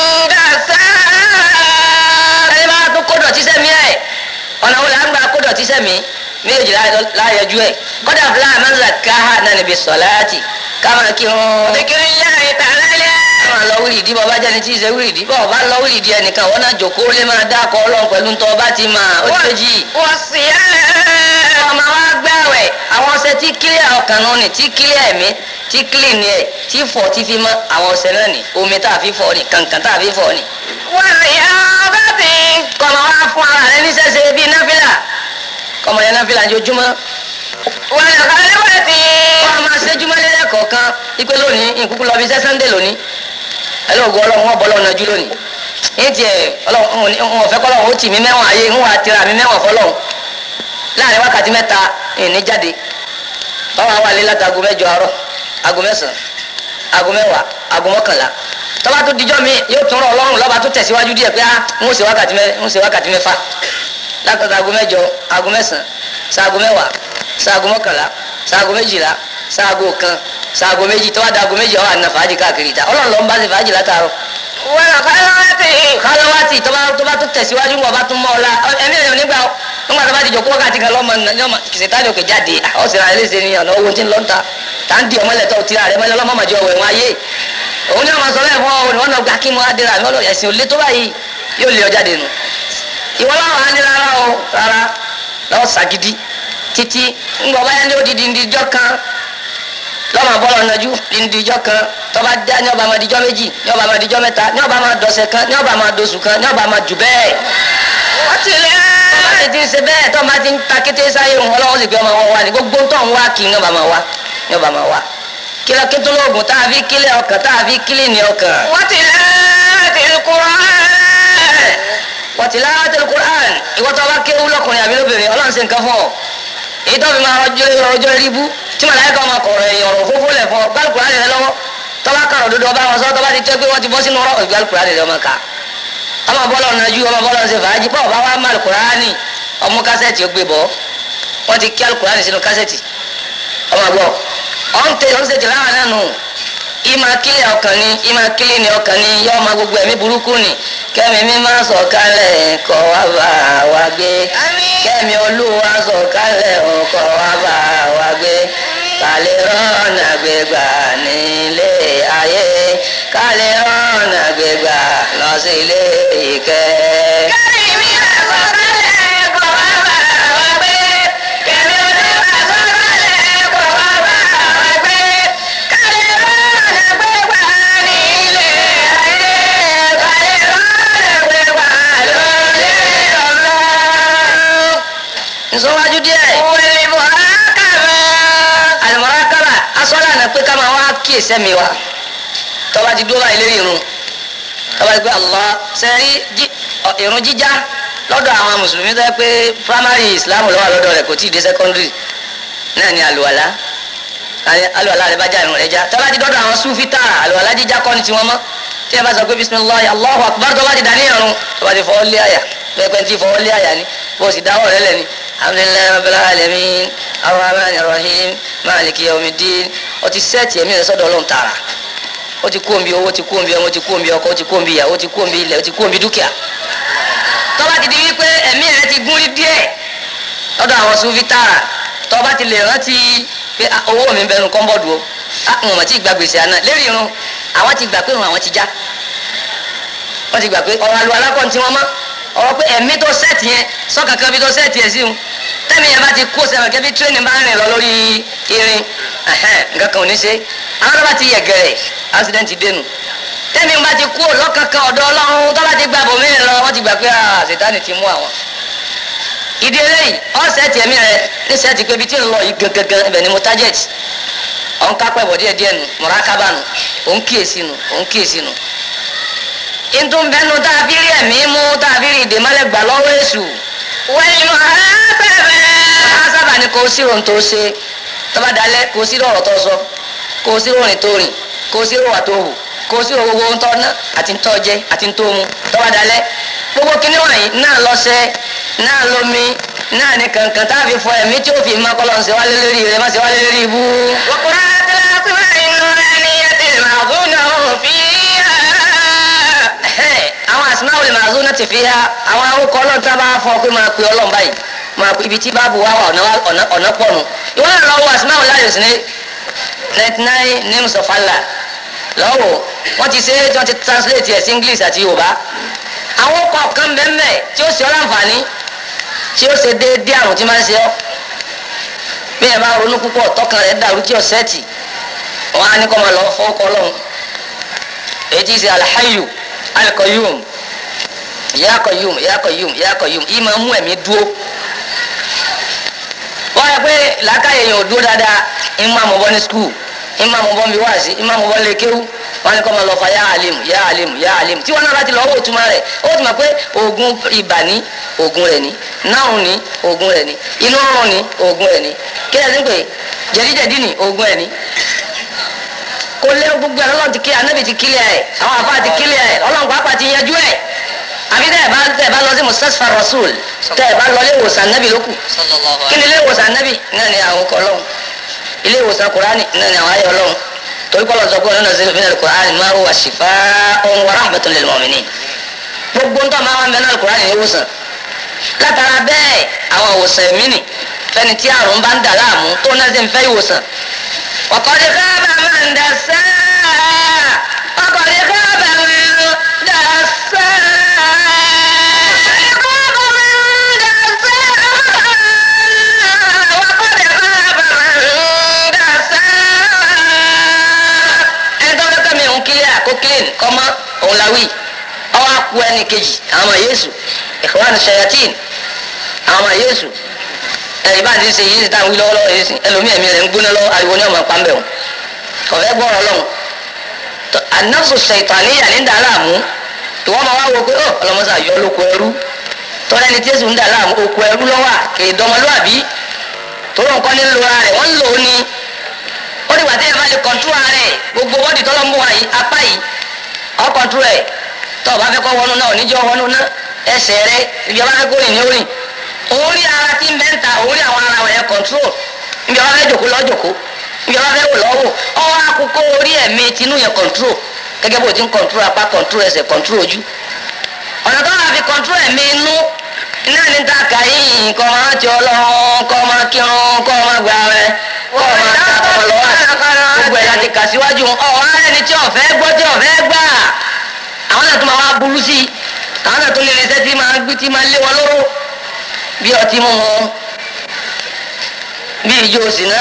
دساها ẹni bá tún kó dọ̀tí sẹ́mi ẹ̀ ọ̀nà wo la ń gba kó dọ̀tí sẹ́mi méjì láyọjú ẹ̀ kọ́dà fúláà máa ń zà káhà náà níbi sọ̀láàtì káma kí wọ́n. ذكر الله تعالى máa lọ wíìlì dí bọ́ọ̀ bá jẹ́ni tí ì ṣe wíìlì dí bọ́ọ̀ bá lọ wíìlì dí ẹnìkan wọ́n náà jòkó lé máa dákọ̀ ọlọ́run pẹ̀lú ntọ́ bá ti máa ó ti méjì. والصيام ọmọ wa gbààwẹ̀ àwọn ọṣẹ tí kílíà ọkàn náà nì tí kílíà ẹ̀mí tí kílì ni ẹ̀ tí fọ̀ tí fi mọ́ àwọn ọṣẹ náà nì omi tá a fi fọ̀ ni kàǹkàn tá a fi fọ̀ ni. والرياضة kọ́mọ wa fún ara rẹ ní sẹ́sẹ́ bíi náfìlà kọ́mọ yẹn náfìlà ní ojúmọ́ والخلوة kọ́ máa ṣẹ́júmọ́ lẹ́lẹ́ kọ̀ọ̀kan ipe lónìí ìkúkú lọ bí sẹ́ sunday lónìí ẹlọ́gọ́ ọlọ́run wọn bọ́ lọ́nà jù lónìí ní tiẹ̀ ọlọ́run wọn fẹ́ kọ́lọ́run ó tì mí mẹ́wọ̀n ayé ń wà tira mi mẹ́wọ̀n fọlọ́run láàrin wákàtí mẹ́ta ìní jáde tọ́wọ́ àwọn alẹ́ láti aago mẹ́jọ àárọ̀ aago mẹ́sàn-án aago mẹ́wàá aago mọ́kànlá tọ́ba tó dijọ́ mi yóò tún rọ ọlọ́run lọ́ba tó tẹ̀síwájú díẹ̀ pé ah ń ṣe wákàtí mẹ́ ń ṣe wákàtí mẹ́fà látọ̀tọ̀ aago mẹ́jọ aago mẹ́sàn-án sáago mẹ́wàá sáago mọ́kànlá sáago méjìlá sáago kan sáago méjì tọ́wọ́ da aago méjì ọ̀ àná fàájì káàkiri ta ọlọ́run ló ń bá ṣe fàájì látàárọ̀ والخلوة kálọ́wátì tọ́ba tọ́ba tó tẹ̀síwájú wọn bá tún mọ́ ọ la ẹ̀mí ẹ̀yọ́ nígbà nígbà tó bá ti jòkó wákàtí kan lọ́mọ lọ́mọ kìsìtánì òkè jáde ọ̀sìn àlẹ́ ṣe ni ọ̀nà owó tí ń lọ ń ta tá ń di ọmọlẹ̀ tó tira rẹ mọ́lẹ́ ọlọ́mọ màjọ ọ̀wẹ̀ wọn ayé òun ní àwọn sọ̀rọ̀ ẹ̀fọ́ òun ni wọ́n lọ gbà kí mo á dira mi ọlọ́ ẹ̀sìn òlé tó báyìí yóò lé ọ jáde nù ìwọ láwọn á ní rárá o rárá lọ́wọ́ sàgídí títí ńgbọ̀ báyà ní odidi ndíjọ́ kan lọ́mọ bọ́lọ̀ nájú ndíjọ́ kan tọ́ba dá ní ọba máa dijọ́ méjì ní ọba máa dijọ́ mẹ́ta ní ọba máa dọ̀sẹ̀ kan ní ọba máa dosù kan ní ọba máa jù bẹ́ẹ̀ tọ́ba ti ti ń ṣe bẹ́ẹ̀ tọ́ba ti ń ta kété sáyé òun ọlọ́wọ́ sì pé ọmọ wọn wá ní gbogbo tó ń wá kí ní ọba máa wá ní ọba máa wá kílọ̀ kí tó lóògùn tá a fi kílẹ̀ ọkàn tá a fi kílẹ̀ ní ọkàn. وتلاوة القرآن wọ́n ti lára tẹ̀lé Qur'an ìwọ́n tó bá kéwú lọ́kùnrin àbí lóbìnrin ọlọ́run ṣe nǹkan fún ọ èyí tó fi máa ọjọ́ ọjọ́ ríbú tí màláíkà ọmọ kọ̀ọ̀rọ̀ ẹ̀yìn ọ̀rọ̀ fúnfún lẹ̀ fún ọ gbàlù Qur'an rẹ lọ́wọ́ tó bá kàrọ̀ dodo ọba wọn sọ tó bá ti tẹ́ pé wọ́n ti bọ́ sínú ọ̀rọ̀ gbàlù Qur'an rẹ ọmọ ká ọmọ bọ́lọ̀ nájú ọmọ bọ́lọ̀ ṣe fàájì bọ́ọ̀ bá wà má Qur'an ọmú kásẹ̀tì ó gbé bọ́ wọ́n ti kí Qur'an sínú kásẹ̀tì ọmọ gbọ́ ọ̀n tẹ ọ̀n ṣètì láwọn náà nù ìmọ̀ kílẹ̀ ọkàn ni ìmọ̀ kílẹ̀ ni ọkàn ni yọ ọmọ gbogbo ẹ̀mí burúkú ni kẹ́mi mi máa sọ̀ kalẹ̀ kọ́ wá bá wa gbé kẹ́mi olúwa sọ̀ kalẹ̀ kọ́ wá bá wa gbé kálẹ̀ rọ́nà gbégbá nílé ayé kálẹ̀ rọ́nà gbégbá lọ sí ilé ìkẹ́. كريم أصدقائك وأبوابك كريم أصدقائك وأبوابك كريم أصدقائي كريم أصدقائي nsọ́wájú díẹ̀ والمراقبة àlùmọ́rákàbà asọ́lá náà pé ká máa wá kíyèsí ẹ̀mí wa tọ́ba ti dúró báyìí lérí irun tọ́ba ti pé Allah sẹ́rí jí- ọ, irun jíjá lọ́dọ̀ àwọn mùsùlùmí tó yẹ pé primary islam ló wà lọ́dọ̀ rẹ̀ kò tí ì dé secondary náà ni àlùwàlá àní àlùwàlá rẹ̀ bá já irun rẹ̀ já tọ́ba ti dọ́dọ̀ àwọn sufi tààrà àlùwàlá jíjá kọ́ ni tiwọn mọ́ tí ẹ bá sọ pé bisimilahi Allahu akbar tọ́ba ti dání irun tọ́ba ti fọwọ́ lé àyà pẹ́pẹ́ ti fọwọ́ lé àyà ni bó o sì dáwọ́ rẹ̀ lẹ́ni alhamdulilayi rabbil alamin arrahmanir rahim maliki yawmiddin o ti sẹ́ẹ̀tì ẹ̀mí rẹ̀ sọ́dọ̀ ọlọ́run tààrà ó ti kú òǹbi owó ó ti kú òǹbi ọmọ ó ti kú òǹbi ọkọ ó ti kú òǹbi ìyàwó ó ti kú òǹbi ilẹ̀ ó ti kú òǹbi dúkìá tọ́ba ti di wípé ẹ̀mí rẹ̀ ti gún rí díẹ̀ lọ́dọ̀ àwọn sufi tààrà tọ́ba ti lè rántí pé ah, owó mi ń bẹnu kọ́ńbọ̀dù o ah n ò mọ̀ tí ì gba gbèsè àná lérí irun àwọn ti gbà pé irun àwọn ti já wọ́n ti gbà pé ọ̀rọ̀ àlùwà alákọ̀ọ́n tí wọ́n mọ́ ọ̀rọ̀ pé ẹ̀mí tó sẹ́ẹ̀tì yẹn sọ́kàkan bí tó sẹ́ẹ̀tì yẹn sí un tẹ́mi yẹn bá ti kó sẹ́wọ̀n kẹ́bí tírénì bá ń rìn lọ lórí irin ẹ̀hẹ́n, nǹkan kan ò ní ṣe àwọn tó bá ti yẹ gẹ̀rẹ̀ accident dénú tẹ́mi bá ti kú lọ́kankan ọ̀dọ̀ ọlọ́run tó bá ti gba bòmí lọ wọ́n ti gbà pé ah sètáni ti mú àwọn. ìdí eléyìí ọ̀sẹ̀ tiẹ̀ mi rẹ̀ ní sẹ́ẹ̀tì pé ibi tí ń lọ yìí gangan ibẹ̀ ni mo target ọ̀n kápẹ́ bọ̀ díẹ̀ díẹ̀ nu mọ̀rákábà nu òun kíyèsí nu òun kíyèsí nu. ìtún bẹ́nu tá a fi rí ẹ̀mí mú tá a fi rí ìdèmọ́lẹ̀ gbà lọ́wọ́ èṣù. wẹ́yìn mọ̀ máa sábà ní kò sí ohun tó ṣe tọ́ba dalẹ̀ kò sí ọ̀rọ̀ tó sọ kò sí orin tó rìn kò sí ìwà tó hù kò sí gbogbo ohun tó ná àti tó jẹ àti tó mu tọ́ba dalẹ̀ gbogbo kíní wọ̀nyí náà lọ́sẹ̀ náà lómi náà ní kankan tá a fi fọ ẹ̀mí tí ó fi máa kọ́lọ́ ṣe wálé lórí rẹ̀ má ṣe wálé lórí ibú. وقرأت الأسماء النورانية المعظونة فيها Ẹ̀hẹ́n, àwọn asmaul mazuna ti fi ha àwọn arúkọ ọlọ́run tá a bá fọ pé máa pe ọlọ́run báyìí máa pe ibi tí báàbù wá wà ọ̀nà ọ̀nà- ọ̀nà pọ̀ nù ìwọ náà lọ́wọ́ asmaul láyò sí ní ninety nine names of Allah lọ́wọ́ wọ́n ti ṣe é tí wọ́n ti translate ẹ̀ sí English àti Yorùbá àwọn ọkọ̀ kan bẹ́ẹ̀ tí ó ṣe ọ́ láǹfààní tí ó ṣe déédéé àrùn tí máa ń ṣe ọ́ bí ẹ bá ronú púpọ̀ tọkàn rẹ̀ dàrú tí ọ̀sẹ̀ tì wọ́n á ní kọ́ máa lọ fọ́kọ́ ọlọ́run èyí tí ṣe alhayu alqayyum ya qayyum ya qayyum ya qayyum yìí máa mú ẹ̀mí dúró wọ́n yẹ pé làákàyè yẹn ò dúró dáadáa ìmọ̀ àmọ̀bọ́ ní skul ìmọ̀ àmọ̀bọ́ mi wáàsí ìmọ̀ àmọ̀bọ́ lè kéwú wọ́n ní kọ́ máa lọ fa ya alim ya alim ya alim tí wọ́n náà bá ti lọ owó túmọ̀ rẹ̀ ó ti mọ̀ pé oògùn ibà ní oògùn rẹ̀ ní náà ní oògùn rẹ̀ ní inú ọrùn ní oògùn rẹ̀ ní kí ẹ̀ ní pé jẹ̀díjẹ̀dí ní oògùn rẹ̀ ní kó lé gbogbo ẹ̀ lọ́lọ́run ti kí anabi ti kílẹ̀ ẹ̀ àwọn afa ti kílẹ̀ ẹ̀ ọlọ́run pàápàá ti yanjú ẹ̀ àbí tẹ́ ẹ̀ bá tẹ́ ẹ̀ bá lọ sí mustasfa rasul tẹ́ ẹ̀ bá lọ ilé ìwòsàn anabi lókù kí ni ilé ìwòsàn anabi náà ni àwọn ọkọ ọlọ́run ilé ìwòsàn kurani náà ni àwọn ayé ọlọ́run torí kọ́ lọ́sọ̀ pé ọ̀nà sílẹ̀ fínà kurani máa wà ṣìfà ohun wa rahmatun lil mu'minin gbogbo ń tọ́ máa wà ń bẹ náà kurani ní ìwòsàn látara bẹ́ẹ̀ àwọn ìwòsàn ẹ̀mí nì fẹ́ni tí àrùn bá ń dà láàmú tó náà sì ń fẹ́ ìwòsàn وقد خاب من دساها وقد خاب من دساها وقد خاب من دساها ẹni tó fẹ́ kẹ́mi òun kílíà kó clean kọ́mọ́ òun la wí ọwọ́ akú ẹni kejì àwọn ọmọ yéésù ikhwan shayatin àwọn ọmọ yéésù ẹ̀yìn bá ti ṣe yìí ti táwọn wí lọ́wọ́lọ́wọ́ yìí sí ẹlòmíì ẹ̀mí rẹ̀ ń gbóná lọ́wọ́ ariwo ní ọmọ pàmbẹ́ o kọ̀fẹ́ gbọ́rọ̀ lọ́hùn tó anafsu ṣètàníyà ní dàlámù ìwọ́n máa wá wo pé ọ ọlọ́mọṣà yọ lóko ẹrú tọ́lá ẹni tí èsù ń dàlámù oko ẹrú lọ́wọ́ kèé dọmọlúwàbí tóró nǹkan ní lo ara rẹ̀ wọ́n ń lò ó ní ó dìgbà tí ẹ bá lè kọ̀ntú ara rẹ̀ gbogbo bọ́dì tọ́lọ́ ń bọ̀ wáyé apá yìí ọ̀ kọ̀ntú rẹ̀ tọ́ ọ bá fẹ́ kọ́ wọnú náà oníjọ́ wọnú náà ẹsẹ̀ rẹ̀ ibi ọba fẹ́ kó rìn ní orin òun rí ara tí ń bẹ́ ń ta òun rí àwọn ara rẹ̀ control ibi ọba fẹ́ jòkó lọ́ jòkó ibi ọba fẹ́ wò lọ́ wò ọwọ́ akókó orí ẹ̀mí tinú yẹn control gẹ́gẹ́ bó ti ń control apá control ẹsẹ̀ control ojú ọ̀nà tó wà fi control ẹ̀mí inú iná ní ta kàyín kọ́ máa ti ọlọ́run kọ́ máa kírun kọ́ máa gbà rẹ̀ kọ́ máa ta ọmọ lọ́wọ́ gbogbo ẹ̀ láti kà síwájú ọ̀hún arẹ́ni tí ọ̀fẹ́ gbọ́ tí ọ̀fẹ́ gbà àwọn náà tó máa wá burú sí i àwọn náà tó lè rẹsẹ́ tí máa gbé tí máa lé wọn lóró bí ọtí mímu bí ijó òsínà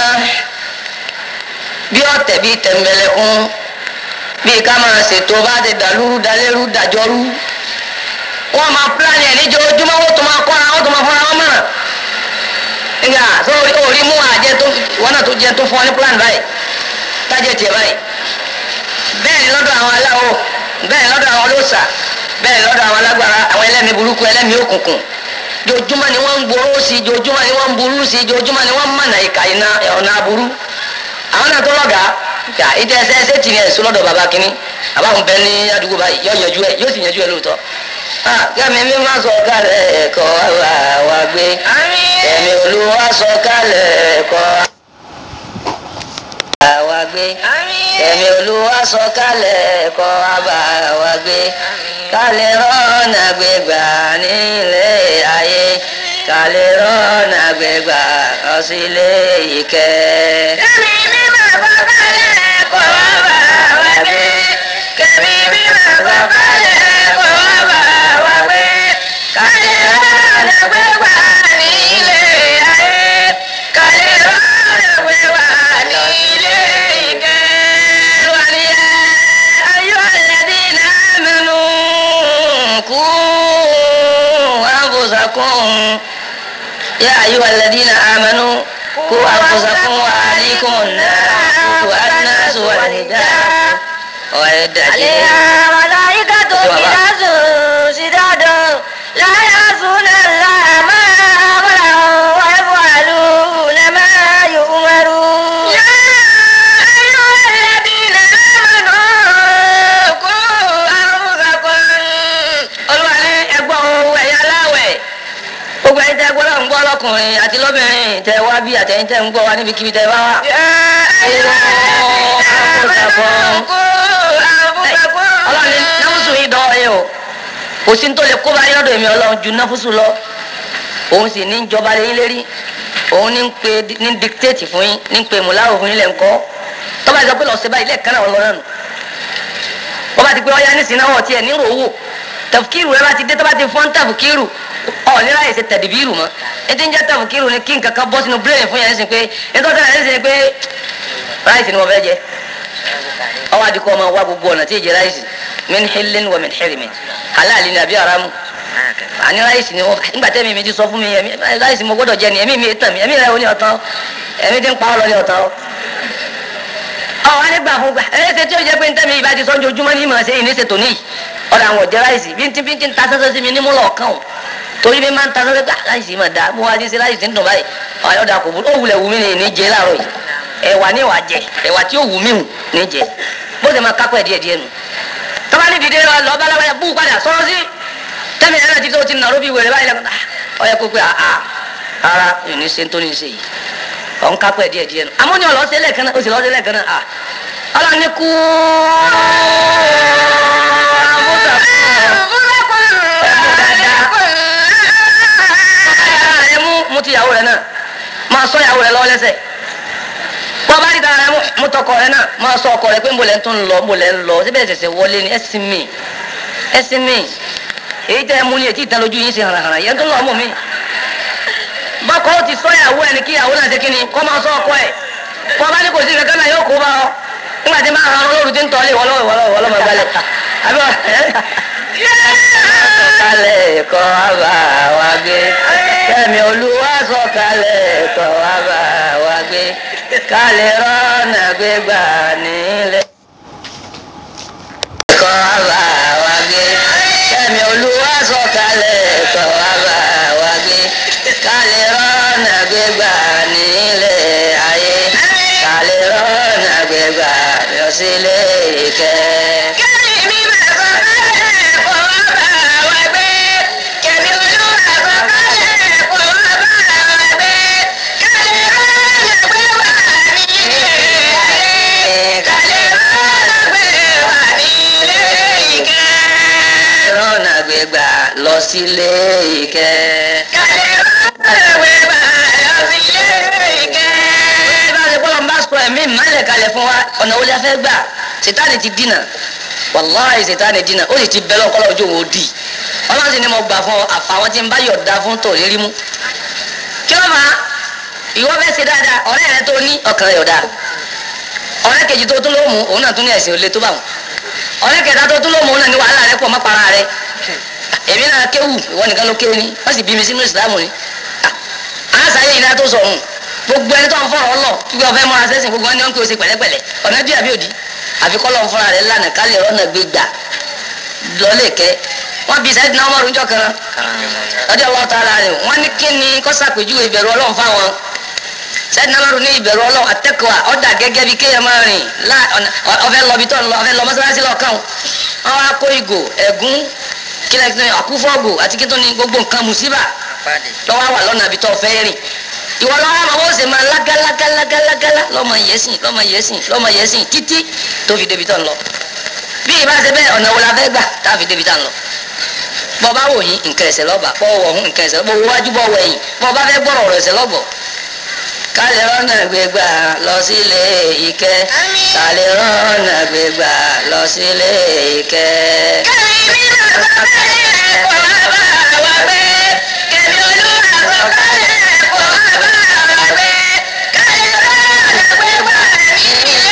bí ọ̀tẹ̀ bí tẹ̀m̀bẹ̀lẹ̀kún bí ká máa ṣètò bá ti dàlúrú dalérú dàjọ́rú wọ́n máa pílánì ẹ̀ níjọ́júmọ́ wọ́n tó máa kọ́ra wọ́n tó máa fọ́ra wọn mọ̀ràn nígbà tó orí mú àjẹ tó wọn náà tó jẹ tó fún ọ ní pílánì báyìí tájẹ tiẹ̀ báyìí bẹ́ẹ̀ ni lọ́dọ̀ àwọn aláwo bẹ́ẹ̀ ni lọ́dọ̀ àwọn olóòṣà bẹ́ẹ̀ ni lọ́dọ̀ àwọn alágbára àwọn ẹlẹ́mìí burúkú ẹlẹ́mìí òkùnkùn jojúmọ́ ni wọ́n ń gbòòrò sí jojúmọ́ ni wọ́n ń burú sí jojúmọ́ ni wọ́n ń mọ̀nà ìka iná ọ̀nà aburú àwọn náà tó lọ́gà yà ìdí ẹsẹ̀ ẹsẹ̀ tì ní ẹ̀sùn lọ́dọ̀ bàbá kínní àbáwọn bẹ ní àdúgbò báyìí yọ yanjú ẹ yóò sì yanjú ẹ lóòótọ́ kẹ́mi mi máa sọ kálẹ̀ ẹ̀kọ́ wa gbé kẹ́mi olúwa sọ kálẹ̀ ẹ̀kọ́ wa gbé kẹ́mi olúwa sọ kálẹ̀ ẹ̀kọ́ wa gbé kálẹ̀ rọ́ọ̀nà gbégbá nílé ayé kálẹ̀ rọ́ọ̀nà gbégbá ọ̀sílẹ̀ ìkẹ́. Kẹ́mi mi máa sọ kálẹ̀ ẹ̀kọ́ wa gbé. Kẹ́mi mi máa sọ kálẹ̀ ẹ̀kọ́ wa gbé. Kálẹ̀ rọ́ọ̀nà gbégbá nílé ayé. Kálẹ̀ rọ́ọ̀nà gbégbá nílé ìkẹ́. أيها الذين يا أيها الذين آمنوا قوا أنفسكم وأهليكم النار وقودها الناس والحجارة وأعدت عليها ملائكة غلاظ شداد لا يعصون الله ما أمرهم ويفعلون ما يؤمرون يا أيها الذين آمنوا قوا أنفسكم olúwa ní ẹgbọ́n ohun ẹ̀yà aláwẹ̀ gbogbo ẹ̀yin tẹ́ gbọ́dọ̀ ń gbọ́ lọ́kùnrin àti lóbìnrin tẹ́ wá bí àtẹ̀yin tẹ́ ń gbọ́ wá níbikíbi tẹ́ bá wà. يا أيها الذين آمنوا قوا أنفسكم ọlọ́run ní náfúsù yìí dán ẹ o kò sí ní tó lè kó bá yọ̀dọ̀ èmi ọlọ́run ju náfúsù lọ òun sì ní jọba lé yín lérí òun ní ń pe ní dictate fún yín ní ń pe mùláwò fún yín lẹ́ńkọ́ tọ́ba ìjọba lọ sí báyìí lẹ́ẹ̀kan náà ọlọ́run nù wọ́n bá ti pé ọyá nísìnyí náà wọ́n tiẹ̀ ní ròwò tẹ̀fùkìrù rẹ bá ti dé tọ́ba ti fọ́n tẹ̀fùkìrù ọ̀ ní láyé ṣe tẹ̀dìbìrù mọ́ ètò ìjẹ́ tẹ̀fùkìrù ni kí nǹkan kan bọ́ sínú bírèèni fún yẹn nísìnyí pé ètò ọ̀sẹ̀ yẹn nísìnyí pé ráìsì ni wọ́n fẹ́ jẹ ọwọ́ adìkọ́ ọmọ wa gbogbo ọ̀nà tí ì jẹ ráìsì min hillin wa min hirimin halali ni àbí haramu àní ráìsì ni wọ́n nígbà tẹ́mi mi ti sọ fún mi ẹ̀mí ráìsì mo gbọ́dọ̀ jẹ ni ẹ̀mí mi tàn mí ẹ̀mí rẹ̀ ó ní ọ̀tán ẹ̀mí ti ń pa ọ́ lọ ní ọ̀tán ọ̀ wá nígbà fún gbà ẹ̀ ṣe tí ó jẹ́ pé ntẹ́mi ìbá ti sọ́njú ojúmọ́ ní ìmọ̀ ṣe ìní ṣe tòní ọ̀dà àwọn ọ̀jẹ̀ ráìsì bí ti bí ti ń ta sẹ́sẹ́ sí mi ní múlọ̀ ọ̀kan o torí bí máa ń ta sẹ́sẹ́ gbà ráìsì mà dá mo wá ti ṣe ráìsì ń dùn báyìí ọ̀dà kò ó wulẹ̀ wù mí ní ìní jẹ láàárọ̀ yìí ẹ̀wà ní ìwà jẹ ẹ̀wà tí ó wù mí hù ní jẹ bó ṣe máa kápẹ́ díẹ̀ díẹ̀ nù tọ́ba ní dìde lọ bá lábàá bú padà sọ̀rọ̀ sí tẹ́mi ẹ̀rọ ti tó ti nàró bí wèrè báyìí lẹ́kọ̀ọ́ ọ̀yẹ́ kó pé àá rárá ìní ṣe tó ní ṣe yìí ọ̀ ń kápẹ́ díẹ̀ díẹ̀ nù àmọ́ ní ọ̀lọ́sẹ̀ lẹ́ẹ̀kan náà ó sì lọ́sẹ̀ lẹ́ẹ̀kan náà à ọlọ́ni kú ẹ mú mú ti ìyàwó rẹ náà máa sọ ìyàwó rẹ lọ́wọ́ lẹ́sẹ̀ bọ́ bá rí dára rẹ mú tọkọ rẹ náà máa sọ ọkọ rẹ pé nbọlẹ̀ tó ń lọ nbọlẹ̀ ń lọ síbẹ̀ ṣẹ̀ṣẹ̀ wọlé ni ẹ̀sìn mi ẹ̀sìn mi èyí tẹ́ ẹ mú ní etí ìtàn lójú yín ṣe hànàhànà yẹn tó ń lọ mú mi. bọ́kọ ó ti sọ ìyàwó ẹni kí ìyàwó náà ṣe kí ni kọ́ máa sọ ọkọ ẹ̀ bọ́ bá ní kò sí kankan náà yóò kó bá ọ nígbà tí máa hàn olóòrùn tí ń tọ́lé wọlọ́wọ́ wọlọ́wọ́ wọlọ́wọ́ gbalẹ̀ àbí wọ́n sọ̀kalẹ̀ kọ́ wá bá wa gbé kẹ́mi olúwa sọ̀kalẹ̀ kọ́ wá bá wa gbé kálẹ̀ rọ́nà gbégbá nílẹ̀. kọ́ wá bá wa gbé kẹ́mi olúwa sọ̀kalẹ̀ kọ́ wá bá wa gbé kálẹ̀ rọ́nà gbégbá nílẹ̀ ayé kálẹ̀ rọ́nà gbégbá lọ sílé ìkẹ́. kẹ́mi mi máa sọ kálẹ̀ kó wá bá wa gbé kẹ́mi olúwa sọ kálẹ̀ kó wá bá wa gbé kálẹ̀ rọ́ọ̀nà gbé wà nílé ayé kálẹ̀ rọ́ọ̀nà gbé wà nílé ìkẹ́. rọ́nà gbégbá lọ sílé ìkẹ́. kálẹ̀ rọ́ọ̀nà gbé wà lọ sílé ìkẹ́. bí bá ṣe bọ́lọ̀ ń bá sọ ẹ̀mí ìmọ̀lẹ̀ kalẹ̀ fún wa ọ̀nà wo la fẹ́ gbà sitani ti dínà wàláhì sitani dínà ó sì ti bẹ́ lọ́kọ́ lọ́jọ́ òun ó dì ọlọ́run sì ni mo gbà fún ọ àfàwọn tí ń bá yọ̀ọ̀da fún tò rírí mú kí ló máa ìwọ fẹ́ ṣe dáadáa ọ̀rẹ́ rẹ tó ní ọkàn rẹ̀ ọ̀dà ọ̀rẹ́ kejì tó tún ló mú òun náà tún ní ẹ̀sìn olè tó bá wọn ọ̀rẹ́ kẹta tó tún ló mú òun náà ní wàhálà rẹ pọ̀ mọ́ para rẹ èmi náà kéwù ìwọ nìkan ló kéwù ni wọ́n sì bí mi sínú ìsìlámù ni àṣàyè ìlà tó sọ ọ̀hún gbogbo ẹni tó ń fọ̀rọ̀ ọlọ kí wọ́n fẹ́ mọ́ra sẹ́sìn gbogbo ẹni wọ́n ń pè ó ṣe pẹ̀lẹ́pẹ̀lẹ́ ọ̀nà bí àbí òdì àfi kọ́ lọ́n fúnra rẹ̀ lánàá ká lè rọ́nà gbé gbà lọ́lẹ̀ kẹ́ wọ́n bí sẹ́dínà ọmọ rúnjọ́ kan ọjọ́ ọlọ́run tá a la rẹ̀ wọ́n ní kí ni kó ṣàpèjúwe ìbẹ̀rù ọlọ́run fáwọn sẹ́dínà ọmọ rún ní ìbẹ̀rù ọlọ́run àtẹ́kọ̀ọ́ ọ̀dà gẹ́gẹ́ bí kéèyàn máa rìn ọ̀fẹ́ lọ bí tọ́ lọ ọ̀fẹ́ lọ mọ́sálásí lọ́kàn wọn wá kó ìgò ẹ̀gún kílẹ̀ kí ni àkúfọ́gò àti kí tó ní gbogbo nǹkan mùsíbà lọ́wọ́ wà lọ́nà àbí tó fẹ́ rìn ìwọ lọ́wọ́ àwọn ó sì máa lágálágálágálágálá lọ́mọ yẹ̀sìn lọ́mọ yẹ̀sìn lọ́mọ yẹ̀sìn títí tó fi débi tó ń lọ bí ìbá ṣe bẹ́ẹ̀ ọ̀nà wo la fẹ́ gbà tá a fi débi tá ń lọ bọ́ bá wò yín nǹkan ẹ̀sẹ̀ lọ́ba bọ́ wọ̀ hún nǹkan ẹ̀sẹ̀ lọ́ba owó wájú bọ́ wọ̀ yín bọ́ bá fẹ́ gbọ́rọ̀ ọ̀rọ̀ ẹ̀sẹ̀ lọ́bọ̀ kálẹ̀ rọ́nà gbégbá lọ sílé ìkẹ́ kálẹ̀ rọ́nà gbégbá lọ sílé ìkẹ́. kẹ́mi mi máa sọ kálẹ̀ kó wá bá wa gbé kẹ́mi olúwa sọ kálẹ̀ kó wá bá wa gbé kálẹ̀ rọ́ọ̀nà gbé wà nílé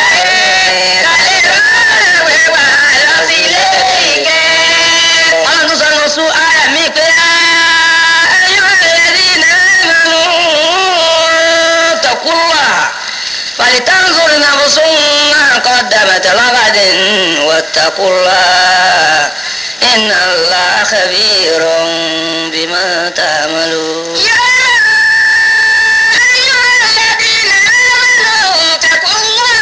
ayé kálẹ̀ rọ́ọ̀nà gbé wà lọ sílé ìkẹ́. ọlọ́run tún sọ ní oṣù ayà mi pé ayọ̀ lẹ́rí náà بعد واتقوا الله إن الله خبير بما تعملون يا أيها الذين آمنوا اتقوا الله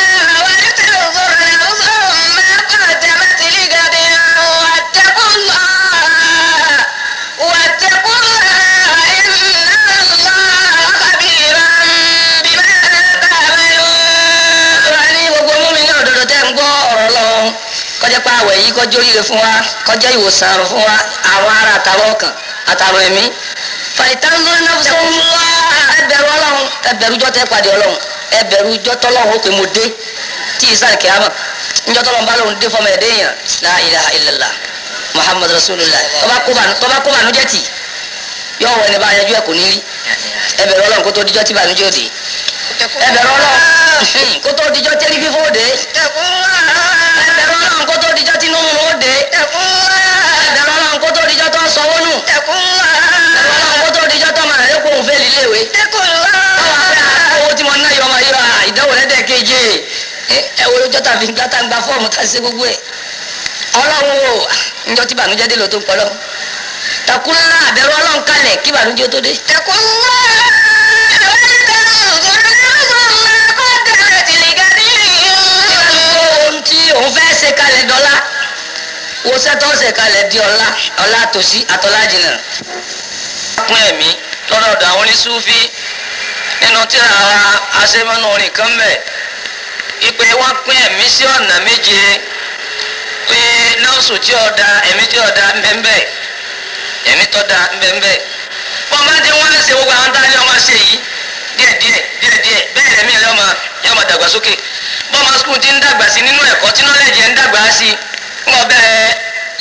ولتنظر نفس ما قدمت لغد واتقوا الله واتقوا الله إن الله خبير بما تعملون Ọlọ́run ní gbogbo múmi ní òdodo tẹ́ ń gbọ́ ọ̀rọ̀ lọ́wọ́ kọjá pa àwẹ̀ yìí kọjá oríire fún wa kọjá ìwòsàn àrùn fún wa àwọn ara àtàwọn ọkàn àtàwọn ẹ̀mí. fàìtánzó náà sọ fún wa ẹbẹ̀rù ọlọ́run ẹbẹ̀rù jọ́ tẹ́ pàdé ọlọ́run ẹbẹ̀rù jọ́ tọ́lọ́run ó pè mo dé tí ìsàn kìámà njọ́ tọ́lọ́run bá lóun dé fọmọ ẹ̀dẹ́ yẹn la ilaha illallah muhammadu rasulullah tọ́ba kó bànú tọ́ba kó bànújẹ́ tì yọ wọ ẹni bá yanjú ẹ̀ kò ní rí ẹbẹ̀rù ọlọ́run kó tó dijọ́ tí bànújẹ́ òde ẹbẹ̀rù ọlọ́run kó tó dijọ́ tẹ́lí fífó òde اتقوا الله ẹbẹ̀rù ọlọ́run kó tó dijọ́ tí inú rún òde اتقوا الله ẹbẹ̀rù ọlọ́run kó tó dijọ́ tó sanwó nù اتقوا ẹbẹ̀rù ọlọ́run الله kó tó dijọ́ tó máa rẹ̀ kó òun fẹ́ líléèwé اتقوا báwa fẹ́ الله owó tí mo ná yọ ọmọ yìí wá ìdánwò lẹ́dẹ̀ keje ẹ wo lójọ́ tàbí gbá tá ń gba fọ́ọ̀mù tá a ṣe gbogbo ẹ̀ ọlọ́run o njọ́ tí bànújẹ́ dé ló tó ń pọ̀ lọ́wọ́ takula àbẹ̀rù ọlọ́run kalẹ̀ kí bànújẹ́ tó dé. اتقوا الله ولتنظر نفس ما قدمت لغد ohun tí òun fẹ́ ṣe kalẹ̀ dọ́là wo sẹ́tọ́ ṣe kalẹ̀ di ọ̀la ọ̀la tòsí àtọ́lá jìnnà. pín ẹ̀mí lọ́dọ̀ ọ̀dọ̀ àwọn oníṣúfí nínú tíra wa aṣẹ́mọ́nú orin kan bẹ̀ ipe wọ́n pín ẹ̀mí sí ọ̀nà méje pé nọ́ọ̀sù tí ọ̀dà ẹ̀mí tí ọ̀dà ńbẹ́ńbẹ́ ẹ̀mí tọ́da ńbẹ́ńbẹ́ wọ́n máa dé wọ́n ṣe gbogbo àwọn tá a ní ọmọ ṣe yìí díẹ̀díẹ̀ díẹ̀díẹ̀ bẹ́ẹ̀ ẹ̀mí ẹ̀ lọ́mọ yọmọ dàgbàsókè bọ́mọ skul ti ń dàgbà sí nínú ẹ̀kọ́ tí nọ́lẹ̀jì ẹ̀ ń dàgbà sí ń bọ̀ bẹ́ẹ̀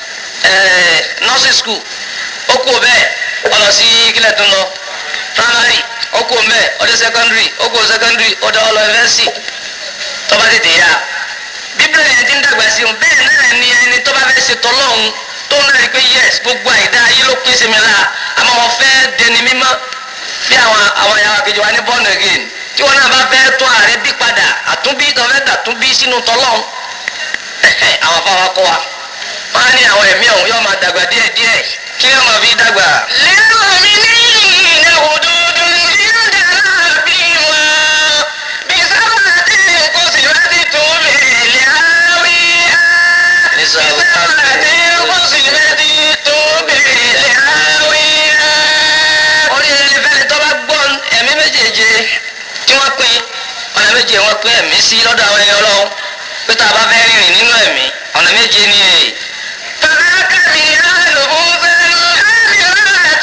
ẹ̀ nọ́ọ̀sì skul ó kú bẹ́ẹ̀ ọlọ sí kílẹ̀ tó ń lọ primary ó kú bẹ́ẹ̀ ọdẹ secondary ó kú secondary ọdẹ ọlọ university tọ́ba tètè yá bíbélì yẹn ti ń dàgbà sí un bẹ́ẹ̀ náà ni ẹni tọ́ba fẹ́ ṣe tọ́lọ́hún tó ń rí i pé yes gbogbo àìdá ayé ló pín sí mi lára àmọ́ wọn fẹ́ dẹni mímọ́ bí àwọn àwọn ìyàwó kejì wa ní born again tí wọn náà bá fẹ́ tún ààrẹ bí padà àtúnbí tó fẹ́ dàtúnbí sínú tọ́lọ́hún àwọn afáwa kọ́ wa wọn á ní àwọn ẹ̀mí ọ̀hún yóò máa dàgbà díẹ̀díẹ̀ kí wọ́n máa fi dàgbà. للمؤمنين غدود عند ربهم بسبعة قسمت بالهاوية بسبعة قسمت بالهاوية orí ẹni fẹ́ni tó bá gbọ́ ẹ̀mí méjèèje tí wọ́n pín ọ̀nà méje wọ́n pín ẹ̀mí sí lọ́dọ̀ àwọn ẹni ọlọ́run pé tá a bá fẹ́ rìnrìn nínú ẹ̀mí ọ̀nà méje ni èyí. فذاك بيان بوزا آمرات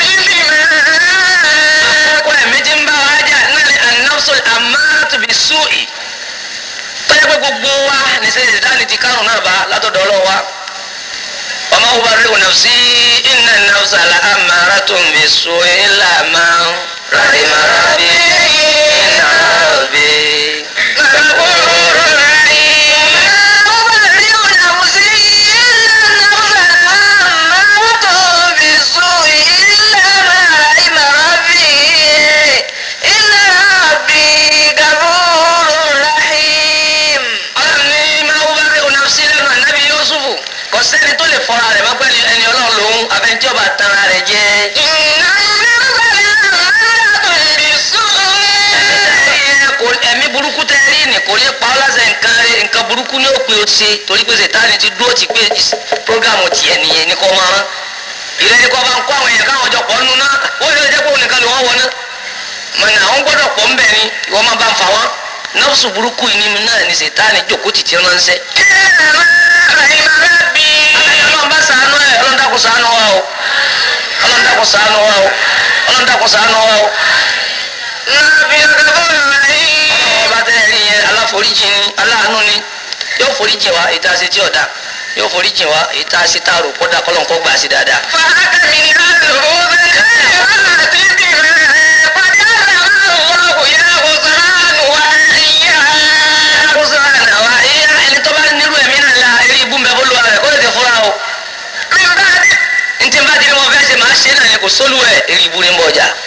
بما kó ẹ̀mí tí ń bá wa jà náà ni an-nafsul ammaratu bis-su'i. tọ́jà pé gbogbo wa ní sẹ́yìn ìdáni ti kárùn náà bá látọ̀dọ̀ ọlọ́wọ́ wa. wa ma ubarri'u nafsi inna an-nafsa la'ammaratun bis-su'i illa ma rahima rabbi inna rabbi غفور رحيم أبرئ نفسي إن النفس لأمارة بالسوء إلا ما رحم ربي إن ربي غفور رحيم ọlọ́run ní máa wú bá rí onafsi lẹ́nu ànábì yusufu kò sẹ́ni tó lè fọ́ra rẹ̀ mọ́pẹ́ ni ẹni ọlọ́run lòun àfẹnjọ́ bá tanra rẹ̀ jẹ́. إن النفس لأمارة بالسوء Kò- ẹ̀mí burúkú tẹ́ rí ni kò lè pa ọ́ lásẹ̀ nǹkan rẹ̀ nǹkan burúkú ní òpin ó ṣe torí pé sètáni ti dúró ti pé is- prógámù tiẹ̀ nìyẹn ní kò máa rán. ìrẹ́ ni kò bá ń kó àwọn èèyàn káwọn jọ pọ̀ nínú náà ó lè jẹ́ pé òun nìkan ló wọ́n wọ náà. mọ̀nà àwọn gbọ́dọ̀ pọ̀ ńbẹ̀ ni ìwọ máa bá ń fa wọn. nọ́ọ̀sù burúkú yìí ni náà ni sètáni jòkó tìtì ránṣẹ́. إلا ما رحم ربي ọlọ́run bá ṣàánú ẹ̀ ọlọ́run dákun ṣàánú wa o ọlọ́run dákun ṣàánú wa o ọlọ́run dákun ṣàánú wa o. ربي غفور رحيم ọba tẹ́ ẹ rí yẹn aláforíjì ni aláàánú ni yóò foríjì wa èyí tá a ṣe tí ọ̀dà yóò foríjì wa èyí tá a ṣe tá a rò kọ́dà kọ́lọ́n kọ́ gbà sí dáadáa. فهك من الهدى الآيات بما قد علم الله يا غفران وإياه kóso àná wa ìyá ẹni tó bá nírú ẹ̀mí náà la eré ibú mbẹ́ bólú rẹ̀ kó lè ti fúra o. من بعد ntí n bá di ni mo fẹ́ ṣe máa ṣe náà ni kò sólú ẹ̀ eré ibú ni ń bọ̀ ọjà.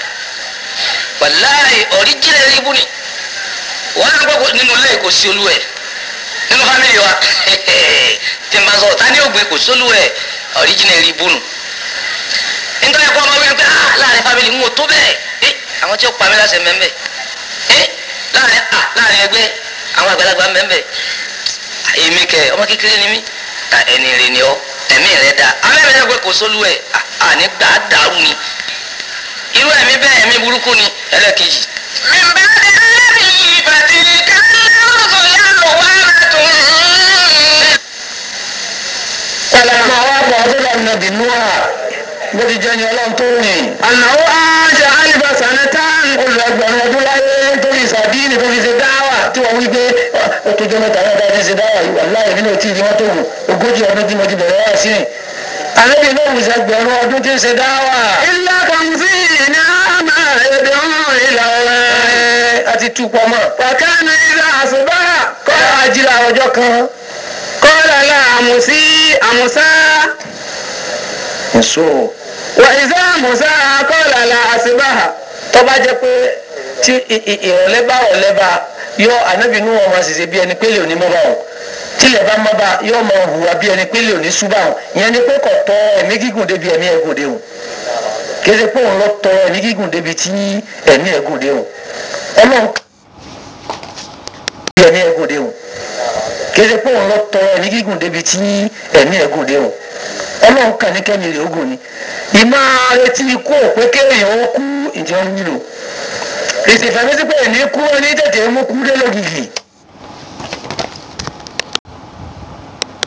wàláì ọ̀ríjìnà eré ibú ni wọ́n á gbọ́ nínú ilé kò sí olú ẹ̀ nínú nínú fámìlì wa tí n bá sọ ta ni ògbé kò sólú ẹ ọ̀ríjìnà rí bùnú nítorí ẹ̀kọ́ ọmọ wíwí pé ah láàrin fámìlì ń wò tó bẹ́ẹ̀ ẹ àwọn tí ó pa mí láṣẹ mẹ́mẹ́ ẹ láàrin ah láàrin ẹgbẹ́ àwọn àgbàlagbà mẹ́mẹ́ èmi kẹ ọmọ kékeré ni mí ta ẹni rẹ ni ọ ẹ̀mí rẹ da àwọn ẹ̀mí rẹ pé kò sólú ẹ àní gbà á dàrú ni irú ẹ̀mí bẹ́ẹ̀ ẹ̀mí burúkú ni ẹlẹ́kejì من بعد الذي فتلك الرسل لوامة Ọlọ́run àwọn àbọ̀ ọdún lọ́nà bínú à bó ti jẹ́ ni ọlọ́run tó rìn. ànáwó àjà alibasana tán Olùẹgbẹ̀rún ọdún láyé torí ìsàdíìnì tó fi ṣe dáwà tí wọ́n wí pé ó tó jẹ́ mẹ́ta mẹ́ta fi ṣe dáwà yìí wà láì nínú tí ìdí wọn tó wù ogójì ọdún tí mo ti bẹ̀rẹ̀ wá sí rìn. Àlébì náà wù sẹ́gbẹ̀rún ọdún tí ń ṣe dáwà. ilá kàmsí ní àmà èdè ọ̀hún ìlà ọ̀rẹ́ A ti tú pọ̀ mọ́. wàkánà ìlà àṣùbà Kọ́lá ajílá ọjọ́ kan. kọ́lá la àmùsí àmùsá Èso wà ìsá àmùsá kọ́lá la àṣùbà tó bá jẹ́ pé tí ì- ì- ìrọ̀lẹ́ bá ọ̀lẹ́ bá yọ ànábì inú wọn máa ṣiṣẹ́ bí ẹni pé lè ní mọ́ bá wọn tílẹ̀ bá mọ́ bá yọ máa hùwà bí ẹni pé lè ní sú bá wọn ìyẹn ni pé kò tọ ẹ̀mí gígùn débi ẹ̀mí ẹ̀gùn dé wọn kì í ṣe pé òun lọ tọ ẹ̀mí gígùn débi tí ẹ̀mí ẹ̀gùn dé wọn ọlọ́run bí ẹ̀mí ẹ̀gùn dé wọn kì í ṣe pé òun lọ tọ ẹ̀mí gígùn débi tí ẹ̀mí ẹ̀gùn dé wọn ọlọ́run kàn ní kẹ́mi rè ogun ni ìmọ̀ retí ikú òpé kéèyàn ó kú ìjẹun wúlò ìsìnfẹ̀mísí pé ní kú ní tètè mú kú dé lógìkì